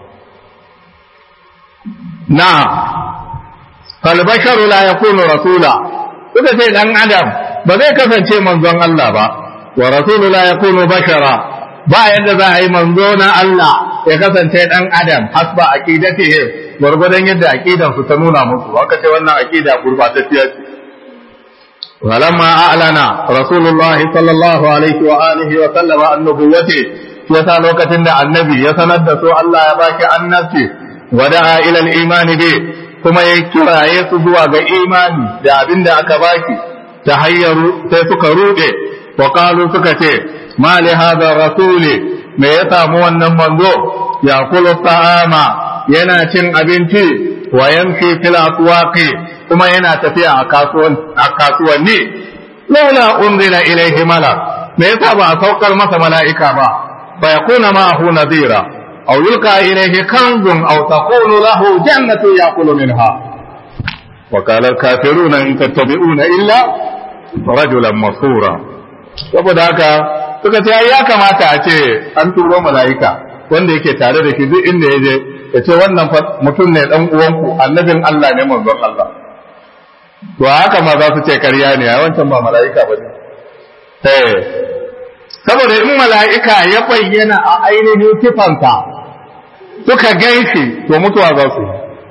na fal basharu la yakunu rasula suka ce dan adam ba zai kasance manzon Allah ba wa rasulu la yakunu bashara ba yadda za a yi manzo na Allah ya kasance dan adam hasba aqidatihim gwargwadon yadda aqidan su ta nuna musu aka ce wannan aqida gurbatacciya ce walamma a'lana rasulullah sallallahu alaihi wa alihi wa sallam annubuwati yasa lokacin da annabi ya sanar da su Allah ya baki annabci wa da'a ila al-iman bi kuma ya kiraye su zuwa ga imani da abinda aka baki ta hayyaru sai suka rude wa qalu suka ce ma li hadha rasuli me ya samu wannan manzo ya kulu ta'ama yana cin abinci wa yamshi fil aswaqi kuma yana tafiya a kasuwan a kasuwanni laula unzila ilayhi malak me yasa ba a saukar masa mala'ika ba fa yakuna ma'ahu nadira aw yulqa ilayhi kanzun aw takunu lahu jannatu yaqulu minha wa qala al-kafiruna in tattabi'una illa rajulan masura saboda haka suka ce ya kamata a ce an turo mala'ika wanda yake tare da shi duk inda ya je ya ce wannan mutum ne dan uwanku annabin Allah ne manzon Allah to haka ma za su ce karya ne a wancan ba mala'ika ba ne eh saboda in mala'ika ya bayyana a ainihin sifansa suka ganshi to mutuwa za su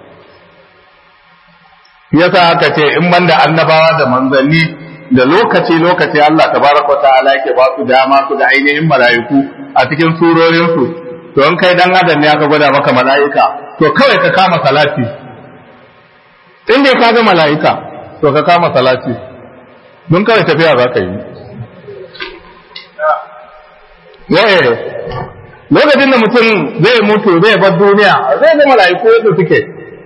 yi yasa aka ce in banda annabawa da manzanni da lokaci lokaci Allah tabaraka wa ta'ala yake ba su dama su da ainihin mala'iku a cikin surorinsu to in kai dan adam ne aka gwada maka mala'ika to kawai ka kama salati in dai ka ga mala'ika to ka kama salati don kawai tafiya za ka yi yaye lokacin da mutum zai mutu zai bar duniya zai ga mala'iku yadda suke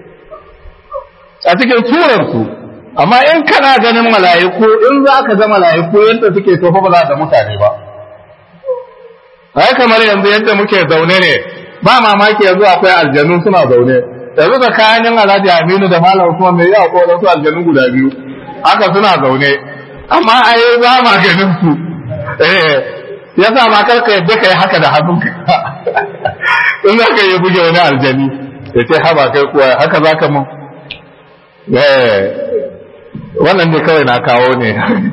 a cikin surarsu amma in kana ganin mala'iku in za ka ga mala'iku yadda suke to fa ba za da mutane ba ai kamar yanzu yadda muke zaune ne ba mamaki yanzu akwai aljanu suna zaune yanzu tsakanin alhaji aminu da malam usman mai yawa ko wasu aljanu guda biyu haka suna zaune amma ai ba ma ganin su eh yasa ma karka yadda kai haka da hannunka in za ka yi buge wani aljani ya ce haba kai kuwa haka za ka mun wannan ne kawai na kawo ne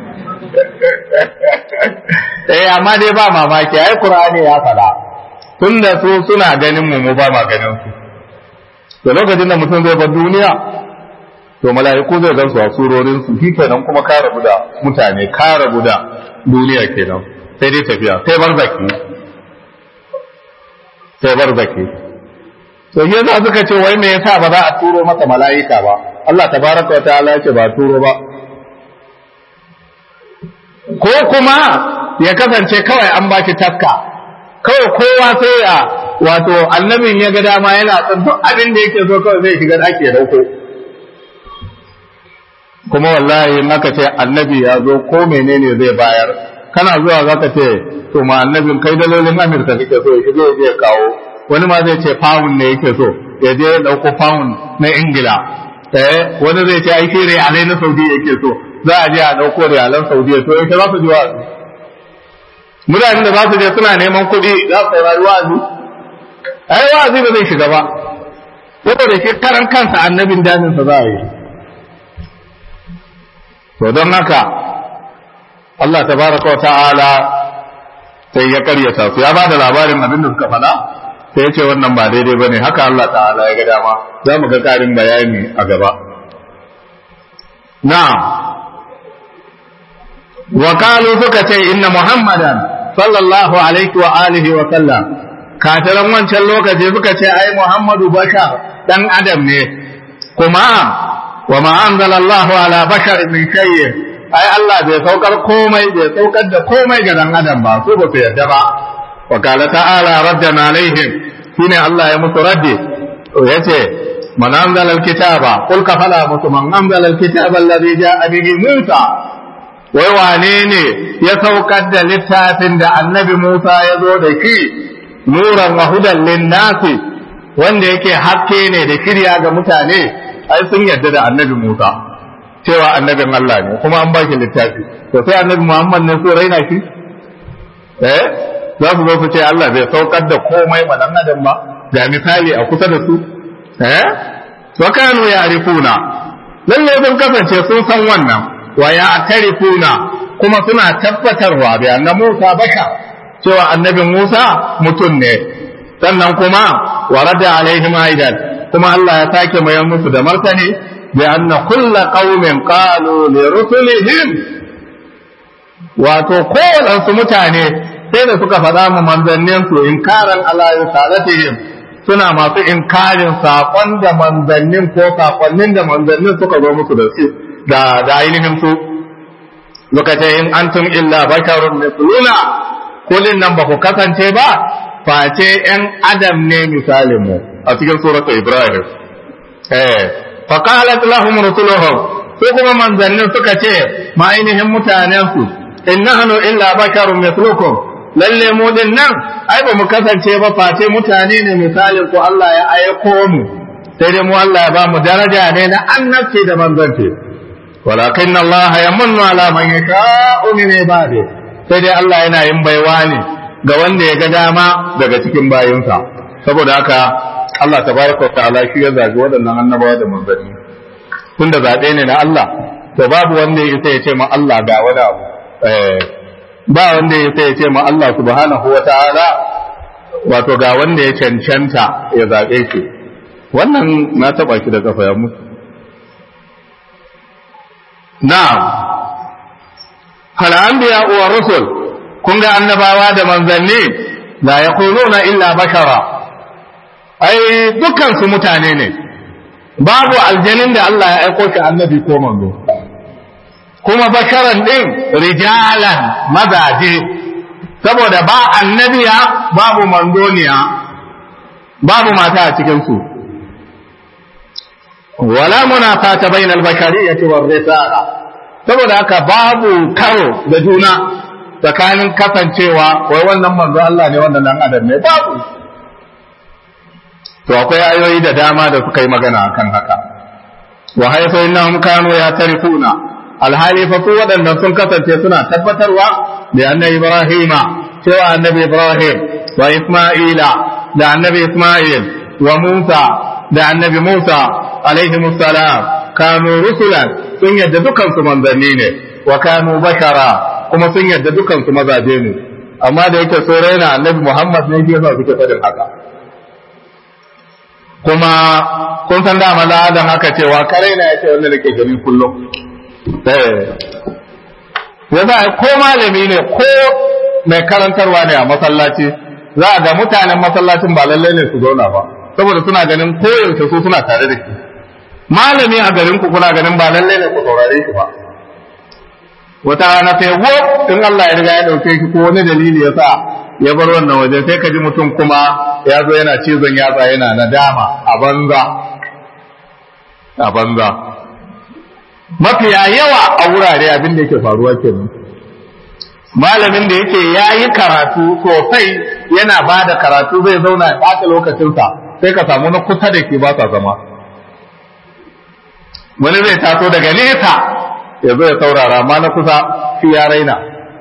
eh amma dai ba mamaki ai qur'ani ya fada tunda su suna ganin mu mu ba ma ganin su to lokacin da mutum zai bar duniya to mala'iku zai gan su a surorin su shi kenan kuma ka rabu da mutane ka rabu da duniya kenan sai dai tafiya sai barzaki sai barzaki to yasa suka ce wai me yasa ba za a turo masa mala'ika ba Allah tabaraka wa ta'ala ya ce ba turo ba ko kuma ya kasance kawai an baki taska kawai kowa sai a wato annabin ya ga dama yana son duk abin da yake so kawai zai shiga ake dauko kuma wallahi in aka ce annabi ya zo ko menene zai bayar kana zuwa zaka ce to ma annabin kai dalolin Amurka kake so ya je ya kawo wani ma zai ce pound ne yake so ya je ya dauko pound na Ingila eh wani zai ce ai shi realai na Saudi yake so za a je a dauko realan Saudiya to ita za su ji wa'azi mutanen da za su je suna neman kuɗi za su saurari wa'azi ai wa'azi ba zai shiga ba saboda shi karan kansa annabin damin sa za a yi to don haka Allah tabaraka wa ta'ala sai ya karyata su ya bada labarin abin da suka faɗa sai ya ce wannan ba daidai bane haka Allah ta'ala ya ga dama za mu ga ƙarin bayani a gaba na'am wa qalu suka ce inna muhammadan sallallahu alaihi wa alihi wa sallam kafiran wancan lokaci suka ce ai muhammadu bashar dan adam ne kuma wa ma anzalallahu ala bashar min shay'in ai Allah bai saukar komai bai saukar da komai ga dan adam ba su ba su yarda ba wa qala ta'ala raddana alaihim shine Allah ya musu raddi yace man anzala alkitaba qul ka fala musu man anzala alkitaba alladhi ja'a bihi Musa wai wane ne ya saukar da littafin da annabi Musa ya zo da shi nuran wa hudan linnasi wanda yake haske ne da shirya ga mutane ai sun yarda da annabi Musa cewa annabin Allah ne kuma an baki littafi to sai annabi Muhammad ne so raina shi eh za su zo su ce Allah bai saukar da komai ma dan adam ba ga misali a kusa da su eh wa kanu ya'rifuna lalle sun kasance sun san wannan wa ya'tarifuna kuma suna tabbatarwa bi anna Musa baka cewa annabi Musa mutum ne sannan kuma warada alaihim aidan kuma Allah ya sake mayar musu da martani bi anna kulla qaumin qalu li rusulihim wato kowaɗansu mutane sai da suka faɗa mu manzannin su inkaran ala risalatihim suna masu inkarin saƙon da manzannin ko saƙonnin da manzannin suka zo musu da su da da ainihin su suka ce in antum illa basharun mithluna kulin nan ba ku kasance ba face ‘yan adam ne misalin mu a cikin suratu Ibrahim. Eh, faƙalat lahum rusuluhum su kuma manzannin suka ce ma ainihin mutanensu in nahnu illa basharun mithlukum lalle mu din nan ai ba mu kasance ba face mutane ne misalin ku Allah ya aiko mu sai dai mu Allah ya ba mu daraja ne na annabci da manzanci walakin Allah yamunnu ala man yasha'u min ibadihi sai dai Allah yana yin baiwa ne ga wanda ya ga dama daga cikin bayinsa saboda haka Allah tabaraka ta'ala shi ya zabi waɗannan annabawa da manzanni tunda zaɓe ne na Allah to babu wanda ya isa ya ce ma Allah ga wani abu ba wanda ya isa ya ce ma Allah subhanahu wa ta'ala wato ga wanda ya cancanta ya zaɓe shi wannan na taɓa shi da kafa ya mutu na'am hal anbiya wa rusul kun ga annabawa da manzanni la yaquluna illa bashara ai dukkan su mutane ne babu aljanin da Allah ya aiko shi annabi ko manzo kuma basharan din rijalan mazaje saboda ba annabiya babu manzoniya babu mata a cikinsu wala munafata bainal bashariyyati war risala saboda haka babu karo da juna tsakanin kasancewa wai wannan manzo Allah ne wannan dan adam ne babu to akwai ayoyi da dama da suka yi magana akan haka wa haifa innahum kanu yatarifuna alhali fa su waɗannan sun kasance suna tabbatarwa da annabi Ibrahima cewa annabi Ibrahim wa Isma'ila da annabi Isma'il wa Musa da annabi Musa alaihi salam kanu rusulan sun yadda dukan su manzanni ne wa kanu bashara kuma sun yadda dukan su mazaje ne amma da yake so raina annabi Muhammad ne yasa suke faɗin haka kuma kun san dama ladan haka cewa kare na yace wanda nake gani kullum yasa ko malami ne ko mai karantarwa ne a masallaci za a ga mutanen masallacin ba lallai ne su zauna ba saboda suna ganin koyaushe su suna tare da shi malami a garin ku kuna ganin ba lallai ne ku saurare shi ba wata rana sai wo in Allah ya riga ya dauke shi ko wani dalili ya sa ya bar wannan waje sai ka ji mutum kuma ya zo yana cizon yatsa yana nadama a banza a banza mafiya yawa a wurare abin da yake faruwa kenan malamin da yake ya yi karatu sosai yana ba da karatu zai zauna ya ɓata lokacinsa sai ka samu na kusa da ke ba sa zama wani zai taso daga nesa ya zo ya saurara ma na kusa shi ya raina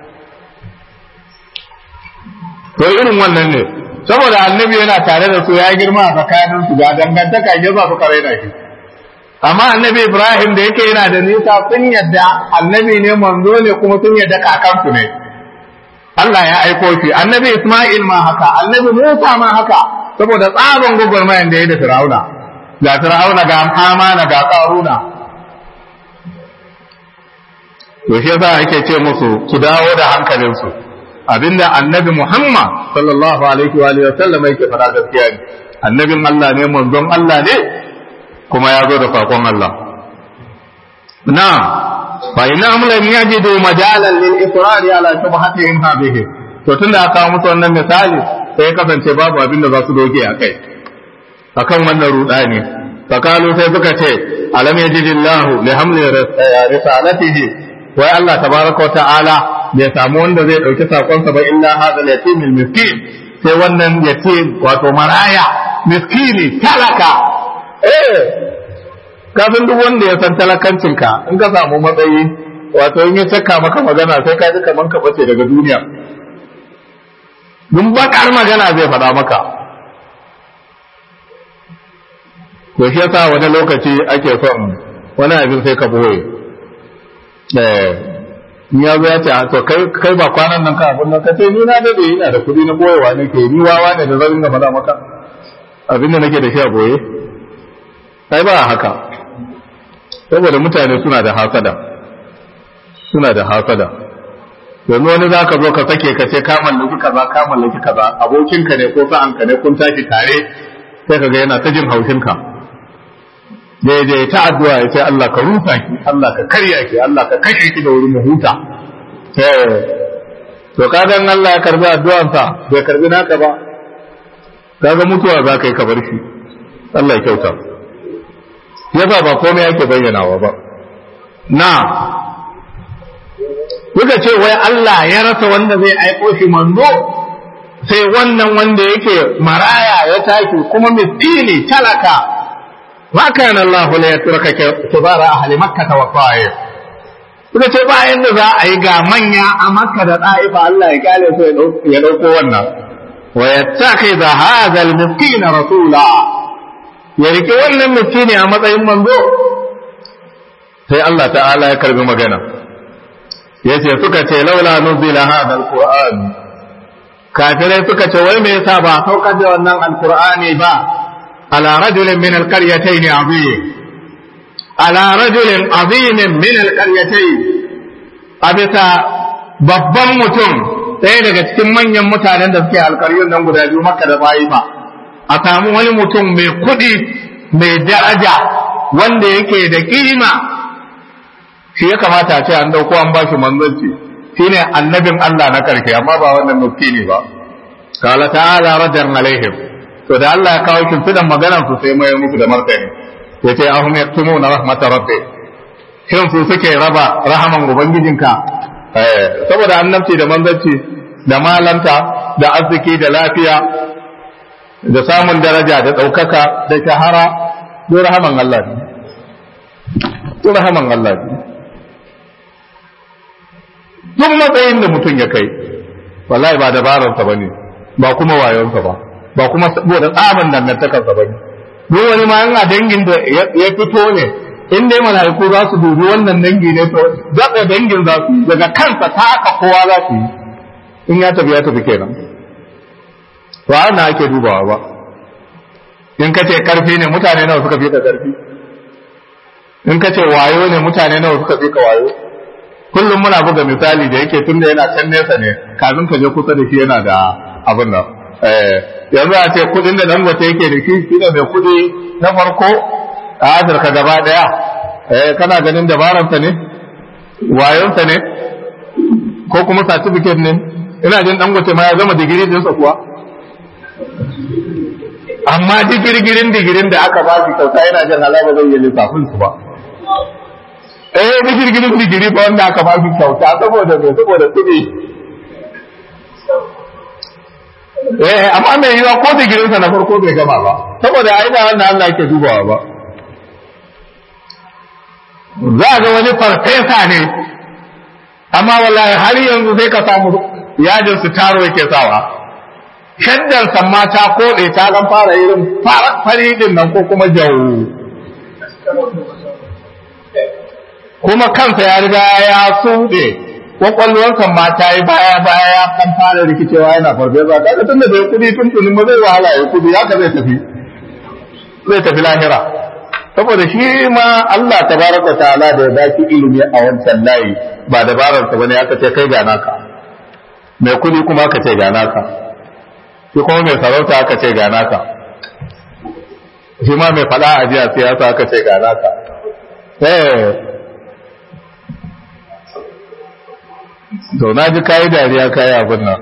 to irin wannan ne saboda annabi yana tare da su ya girma a tsakanin su ga dangantaka ya za su raina shi amma annabi ibrahim da yake yana da nisa sun yadda annabi ne manzo ne kuma sun yadda kakansu ne Allah ya aiko shi annabi isma'il ma haka annabi musa ma haka saboda tsaban gwagwarmayan da ya da fir'auna ga fir'auna ga hamana ga karuna to shi yasa ake ce musu su dawo da hankalinsu abinda annabi Muhammad sallallahu alaihi wa alihi wasallam yake fara gaskiya ne annabin Allah ne manzon Allah ne kuma ya zo da sakon Allah na fa innahum lam yajidu majalan lil israri ala shubhatihim hadhihi to tunda aka musu wannan misali sai kasance babu abin da za su doge a kai akan wannan rudani fakalu sai suka ce alam yajidillahu li hamli risalatihi wai Allah tabaraka wa ta'ala bai samu wanda zai ɗauki sakonsa ba illa hada yatimil miskin sai wannan yatim wato maraya miskini talaka eh kafin duk wanda ya san talakancinka in ka samu matsayi wato in ya cakka maka magana sai ka ji kaman ka bace daga duniya dun bakar magana zai faɗa maka to shi yasa wani lokaci ake son wani abin sai ka boye in ya zo ya ce to kai kai ba kwanan nan ka abin nan ka ce ni na dade ina da kuɗi na boyewa nake ni wawa ne da zan ga faɗa maka abin da nake da shi a boye kai ba haka saboda mutane suna da hasada suna da hasada yanzu wani za ka zo ka sake ka ce ka mallaki kaza ka mallaki kaza abokinka ne ko sa'anka ne kun tashi tare sai ka ga yana ta jin haushinka daidai ta addu'a ya ce Allah ka rufa ki Allah ka karya ki Allah ka kashe ki da wurin mu huta to kaga Allah ya karbi addu'ansa bai karbi naka ba kaga mutuwa za ka yi ka bar shi Allah ya kyauta yasa ba komai yake bayyanawa ba na Kuka ce wai Allah ya rasa wanda zai aiko shi manzo sai wannan wanda yake maraya ya tashi kuma miskini talaka ma kana Allah la yatraka kibara ahli makkah wa ta'if kuka ce bayan da za a yi ga manya a makka da ta'ifa Allah ya kale su ya dauko wannan wa yattakhidha hadha al-miskin rasula ya rike wannan miskini a matsayin manzo sai Allah ta'ala ya karbi magana yace suka ce laula nuzila hadha al-qur'an kafirai suka ce wai me yasa ba saukar da wannan alqur'ani ba على رجل من القريتين عظيم على رجل عظيم من القريتين أبتا babban mutum ɗaya daga cikin manyan mutanen da suke alkaryun nan guda biyu maka da bayi ba a samu wani mutum mai kuɗi mai daraja wanda yake da kima shi ya kamata ce an dauko an bashi manzanci shine annabin Allah na karshe amma ba wannan miskini ba qala ta'ala radan alaihim to da Allah ya kawo kimfidan maganar su sai mai muku da martani yace ahum yaktumuna rahmatar rabbi shin su suke raba rahaman ubangijinka eh saboda annabci da manzanci da malanta da arziki da lafiya da samun daraja da ɗaukaka da shahara duk rahaman Allah ne duk rahaman Allah ne duk matsayin da mutum ya kai wallahi ba dabararsa ba ne ba kuma wayonsa ba ba kuma saboda tsaban dangantakarsa ba ne duk wani ma yana dangin da ya fito ne in dai mala'iku za su dubi wannan dangi ne to zaɓe dangin za su daga kansa ta aka kowa za su yi in ya tafi ya tafi kenan to ana ake dubawa ba in ka ce karfi ne mutane nawa suka fi ka karfi in ka ce wayo ne mutane nawa suka fi ka wayo kullum muna buga misali da yake tunda yana can nesa ne kafin ka je kusa da shi yana da abin nan yanzu a ce kudin da dangote yake da shi shi ne mai kudi na farko a afirka gaba daya kana ganin dabaransa ne wayonsa ne ko kuma certificate ne ina jin dangote ma ya zama digiri dinsa kuwa amma digirgirin digirin da aka ba shi kyauta yana jin halaba zai yi lissafin su ba eh digirgirin digiri ba wanda aka ba shi kyauta saboda mai saboda kuɗi eh amma mai yiwa ko digirinsa na farko bai gama ba saboda ai da wannan Allah yake dubawa ba za ga wani farfesa ne amma wallahi har yanzu sai ka samu yajin su taro yake sawa shaddar samma ta koɗe ta dan fara irin fari din nan ko kuma jawo kuma kansa ya riga ya suɗe kwakwalwarsa ma ta yi baya baya kan fara rikicewa yana farfesa kaga tun da bai kudi tun tunin ba zai wahala ya kudi haka zai tafi zai tafi lahira saboda shi ma Allah tabaraka ta'ala da ya baki ilimi a wancan layi ba dabararsa bane aka ce kai ga naka mai kudi kuma aka ce ga naka shi kuma mai sarauta aka ce ga naka shi ma mai fada a jiya siyasa aka ce ga naka eh to na ji kayi dariya kayi abin nan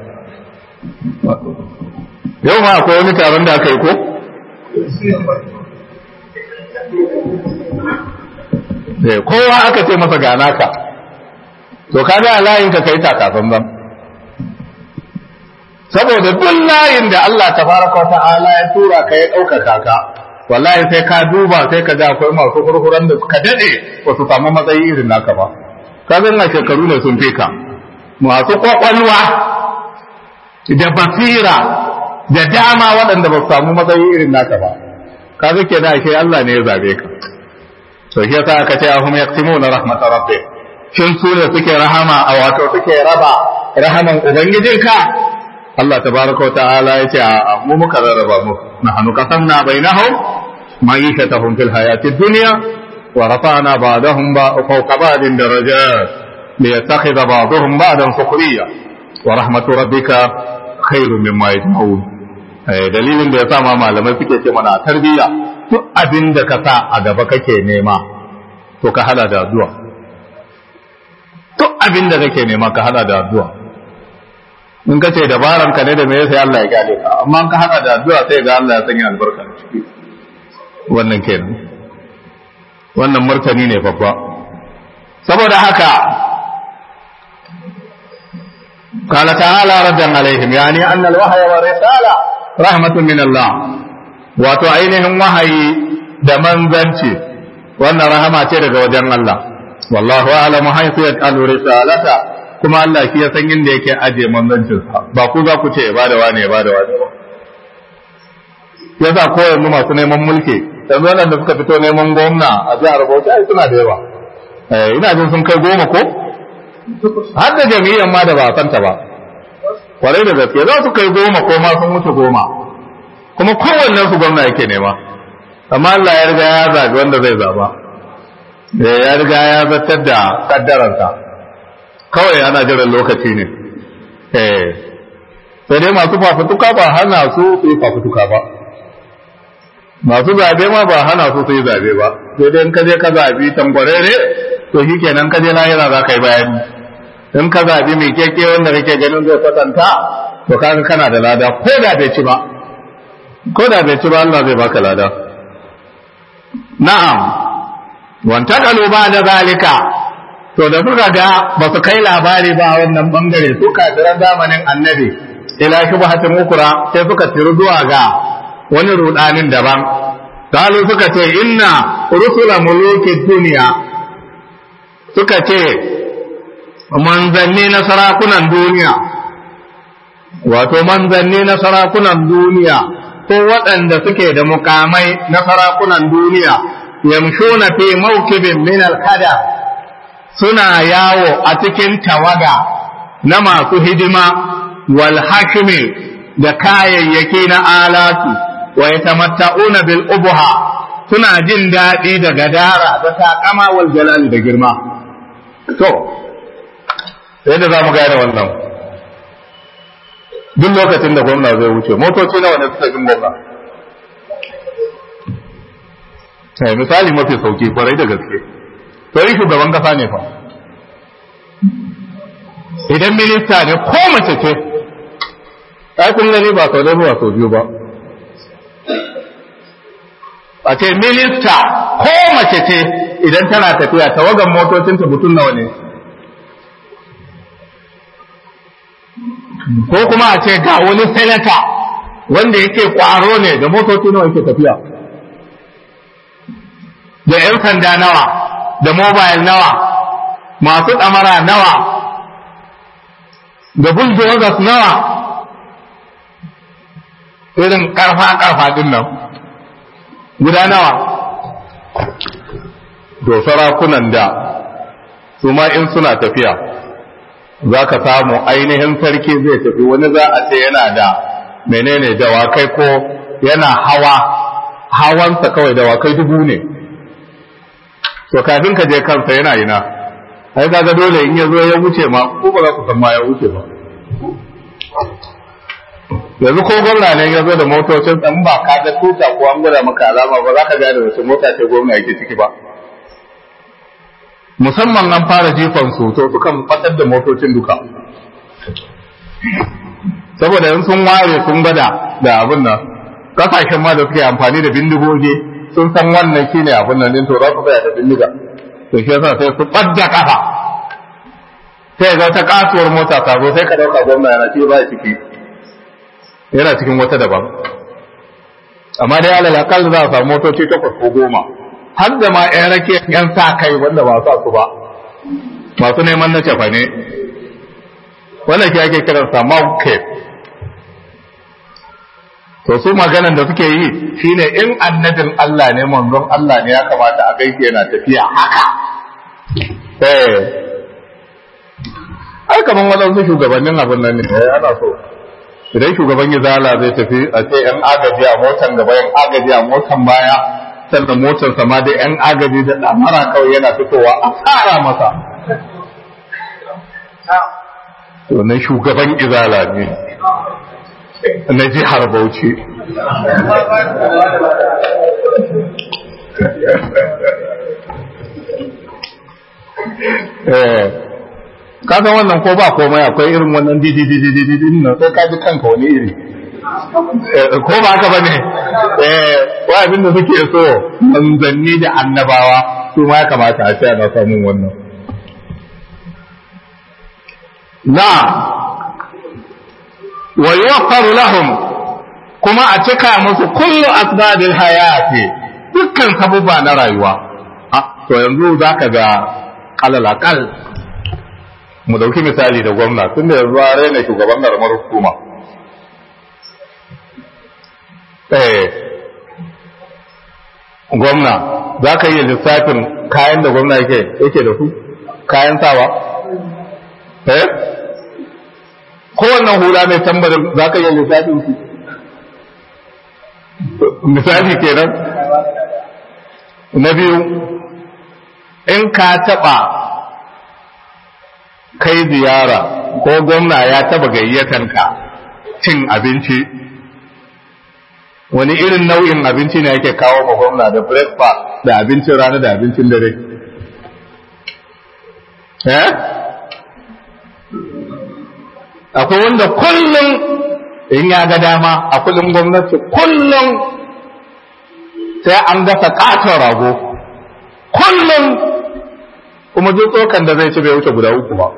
yau ma akwai wani taron da aka yi ko kowa aka ce masa ga naka to kaga a layin ka kai takasan ban saboda duk layin da Allah tabaraka wa ta'ala ya tura ka ya ɗaukaka ka wallahi sai ka duba sai ka ga akwai masu kurkuran da suka dade ba su samu matsayi irin naka ba ka na shekaru ne sun fi ka masu kwakwalwa da basira da dama waɗanda ba su samu matsayi irin naka ba ka ke da ashe Allah ne ya zabe ka to shi yasa aka ce ahum yaqsimuna rahmatar rabbih shin su ne suke rahama a wato suke raba rahaman ubangijinka Allah tabaraka wata'ala ya ce a mu muka rarraba mu nahnu qasamna bainahum ma'ishatahum fil hayati dunya wa rafa'na ba'dahum fawqa ba'din darajat liyattakhidha ba'dahum ba'dan sukhriya wa rahmatu rabbika khairun mimma yajma'un dalilin da yasa ma malamai suke ce mana tarbiyya duk abin da ka sa a gaba kake nema to ka hada da addu'a duk abin da kake nema ka hada da addu'a in ka ce dabaran ka ne da me sai Allah ya gane ka amma ka hada da addu'a sai ga Allah ya sanya albarka ciki wannan kenan wannan martani ne babba saboda haka قال تعالى ردا عليهم يعني أن الوحي والرسالة رحمة من الله وتعينهم وحي دمن ذنشي وأن رحمة daga wajen Allah والله أعلم حيث يجعل رسالته kuma Allah shi ya san inda yake aje manzancinsa ba ku za ku ce ba da wane ba da wane ba yasa ko yanzu masu neman mulki yanzu wannan da suka fito neman gwamna a jihar Bauchi ai suna da yawa eh ina jin sun kai goma ko har da jami'an ma da ba a santa ba kwarai da gaske za su kai goma ko ma sun wuce goma kuma kowannen su gwamna yake nema amma Allah ya riga ya zabi wanda zai zaba ya riga ya zartar da kaddararsa kawai ana jiran lokaci ne eh sai dai masu fafutuka ba hana su su yi fafutuka ba masu zabe ma ba hana su su yi zabe ba sai dai in ka je ka zabi tambarere to shi kenan ka je lahira za ka yi bayani in ka zaɓi mai keke wanda kake ganin zai kwatanta to kaga kana da lada ko da bai ci ba ko da bai ci ba Allah zai baka lada na'am wanta kalu ba da zalika to da suka ga ba su kai labari ba wannan bangare su kafiran zamanin annabi ila shubhatin ukra sai suka tiru zuwa ga wani rudanin daban kalu suka ce inna rusula muluki duniya suka ce manzanni na sarakunan duniya wato manzanni na sarakunan duniya ko waɗanda suke da mukamai na sarakunan duniya yamshuna fi mawkibin min al-hada suna yawo a cikin tawaga na masu hidima wal hashimi da kayayyaki na alatu wa yatamatta'una bil ubha suna jin daɗi da gadara da takama wal jalali da girma to yadda za mu gane wannan duk lokacin da gwamna zai wuce motoci nawa ne suka jin gwamna sai misali mafi sauki kwarai da gaske to yi shugaban kasa ne fa idan minista ne ko mace ce ai kun gani ba sau da ba sau biyu ba a ce minista ko mace ce idan tana tafiya tawagan motocinta mutum nawa ne ko kuma a ce ga wani senata wanda yake kwaro ne da motoci nawa yake tafiya da 'yan sanda nawa da mobile nawa masu ɗamara nawa da bulldozers nawa irin ƙarfa-ƙarfa din nan guda nawa to sarakunan da su ma in suna tafiya za ka samu ainihin sarki zai tafi wani za a ce yana da menene dawakai ko yana hawa hawansa kawai dawakai dubu ne to kafin ka je kansa yana ina ai kaga dole in ya zo ya wuce ma ko ba za ku san ma ya wuce ba yanzu ko gwamna ne ya zo da motocin tsan ba ka ga tuta ko an gwada maka alama ba za ka gane wace mota ce gwamna yake ciki ba musamman an fara jifan su to sukan fatar da motocin duka saboda in sun ware sun gwada da abin nan kasashen ma da suke amfani da bindigogi sun san wannan shine abin nan din to za su tsaya da bindiga to shi yasa sai su ɓadda kafa sai ga wata kasuwar mota ta zo sai ka dauka gwamna yana ce ba ciki yana cikin wata daban amma dai alal akal za a samu motoci takwas ko goma har da ma yan rake yan sa kai wanda ba sa su ba masu neman na cefa ne wannan shi ake kiransa market to su maganan da suke yi shine in annabin Allah ne manzon Allah ne ya kamata a gaike yana tafiya haka eh ai kaman wadansu shugabannin abin nan ne ana so idan shugaban izala zai tafi a ce yan agaji a motan gaba yan agaji a motan baya sannan motar sama da yan agaji da damara kawai yana fitowa a tsara masa wannan shugaban izala ne na jihar Bauchi. Ka san wannan ko ba komai akwai irin wannan dididididididin nan sai ka ji kanka wani iri. Ko ba haka ba ne, wa abin da suke so manzanni da annabawa su ma ya kamata a ce ana samun wannan. Na wa yuwaffaru lahum kuma a cika musu kullu asbabil hayati dukkan sabubba na rayuwa to yanzu zaka ga alal aqal mu dauki misali da gwamna tunda yanzu a raina shugaban karamar hukuma eh gwamna za ka iya lissafin kayan da gwamna yake yake da su kayan sawa eh kowannan hula mai tambarin za ka iya lissafin su misali kenan na biyu in ka taɓa kai ziyara ko gwamna ya taɓa gayyatan ka cin abinci wani irin nau'in abinci ne yake kawo ma gwamna da breakfast da abincin rana da abincin dare eh akwai wanda kullum in ya ga dama a kudin gwamnati kullum sai an gasa katon rago kullum kuma duk tsokan da zai ci bai wuce guda uku ba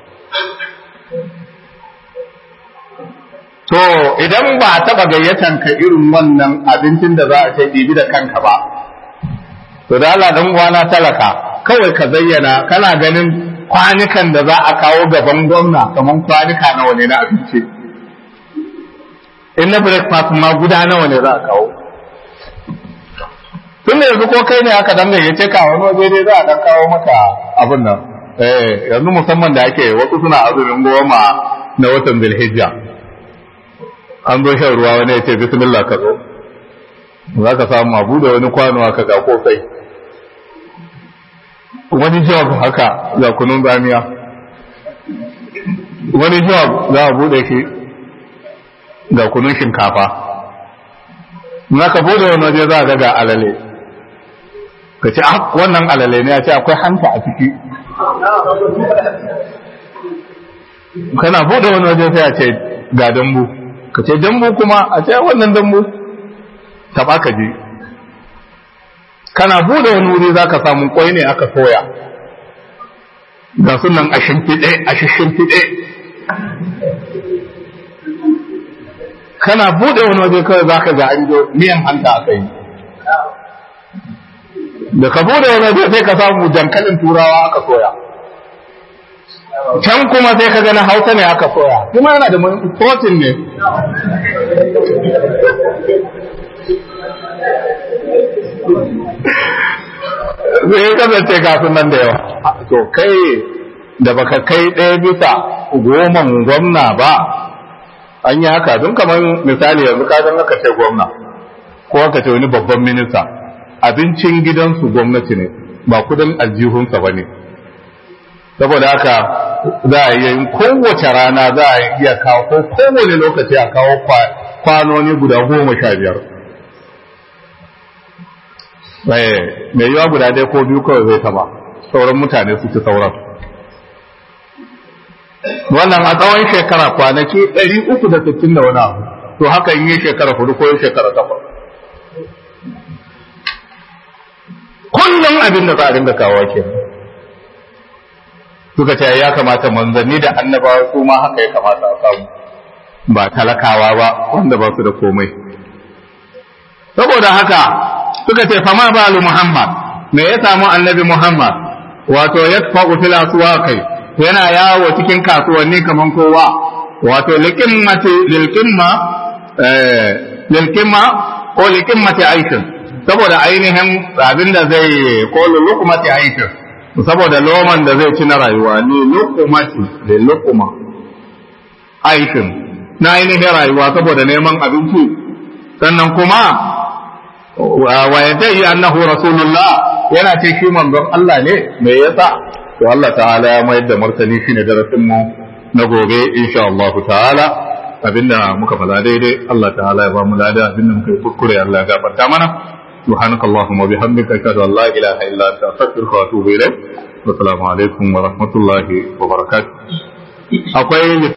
to idan ba a taɓa gayyatan ka irin wannan abincin da za a kai ɗibi da kanka ba to da Allah dan uwana talaka kawai ka zayyana kana ganin kwanukan da za a kawo gaban gwamna kamar kwanuka nawa ne na abinci in na breakfast ma guda nawa ne za a kawo tun da yanzu ko kai ne aka dan gayyace ka wani waje dai za a dan kawo maka abin nan eh yanzu musamman da ake wasu suna azumin goma na watan Zulhijja an zo shan ruwa wani ya ce bismillah ka zo za ka samu abu da wani kwano aka ga kofai wani jawab haka ga kunun zamiya wani jawab za a bude shi ga kunun shinkafa na ka bude wani waje za a ga alale ka ce ah wannan alale ne ya ce akwai hanta a ciki kana bude wani waje sai a ce ga dambu ka ce dambu kuma a ce wannan dambu taba ka ji kana bude wani wuri za ka samu kwai ne aka soya ga sunan a shimfiɗe a shimfiɗe kana bude wani waje kawai za ka ga an jo miyan hanta aka yi da ka bude wani waje sai ka samu dankalin turawa aka soya can kuma sai ka gani hausa ne aka soya kuma yana da protein ne zai kasance kafin nan da yawa to kai da baka kai ɗaya bisa goman gwamna ba an yi haka don kamar misali yanzu ka zan aka ce gwamna ko aka ce wani babban minista abincin gidansu gwamnati ne ba kudin aljihunsa ba ne saboda haka za a yi kowace rana za a iya kawo ko kowane lokaci a kawo kwanoni guda goma sha biyar mai yiwa guda ɗaya ko biyu kawai zai taba sauran mutane su ci sauran wannan a tsawon shekara kwanaki ɗari uku da sittin da wani abu to haka in yi shekara hudu ko yi shekara takwas kullum abin da za a dinga kawo ke suka ce ya kamata manzanni da annabawa su ma haka ya kamata a samu ba talakawa ba wanda ba su da komai saboda haka suka ce fama balu muhammad me ya samu annabi muhammad wato ya tafa fil aswaqi yana yawo cikin kasuwanni kaman kowa wato liqimmati lilqimma eh lilqimma ko liqimmati aishin saboda ainihin abin da zai ko luqmati aishin saboda loman da zai ci na rayuwa ne luqmati da luqma aishin na ainihin rayuwa saboda neman abinci sannan kuma wa yadai annahu rasulullah yana ce shi manzon Allah ne me yasa to Allah ta'ala ya mayar da martani shine darasin mu na gobe insha Allah ta'ala abinda muka fada daidai Allah ta'ala ya ba mu lada abinda muka yi kuskure Allah ya gafarta mana سبحانك اللهم وبحمدك أشهد أن لا إله إلا أنت أستغفرك وأتوب إليك والسلام عليكم ورحمة الله وبركاته أقول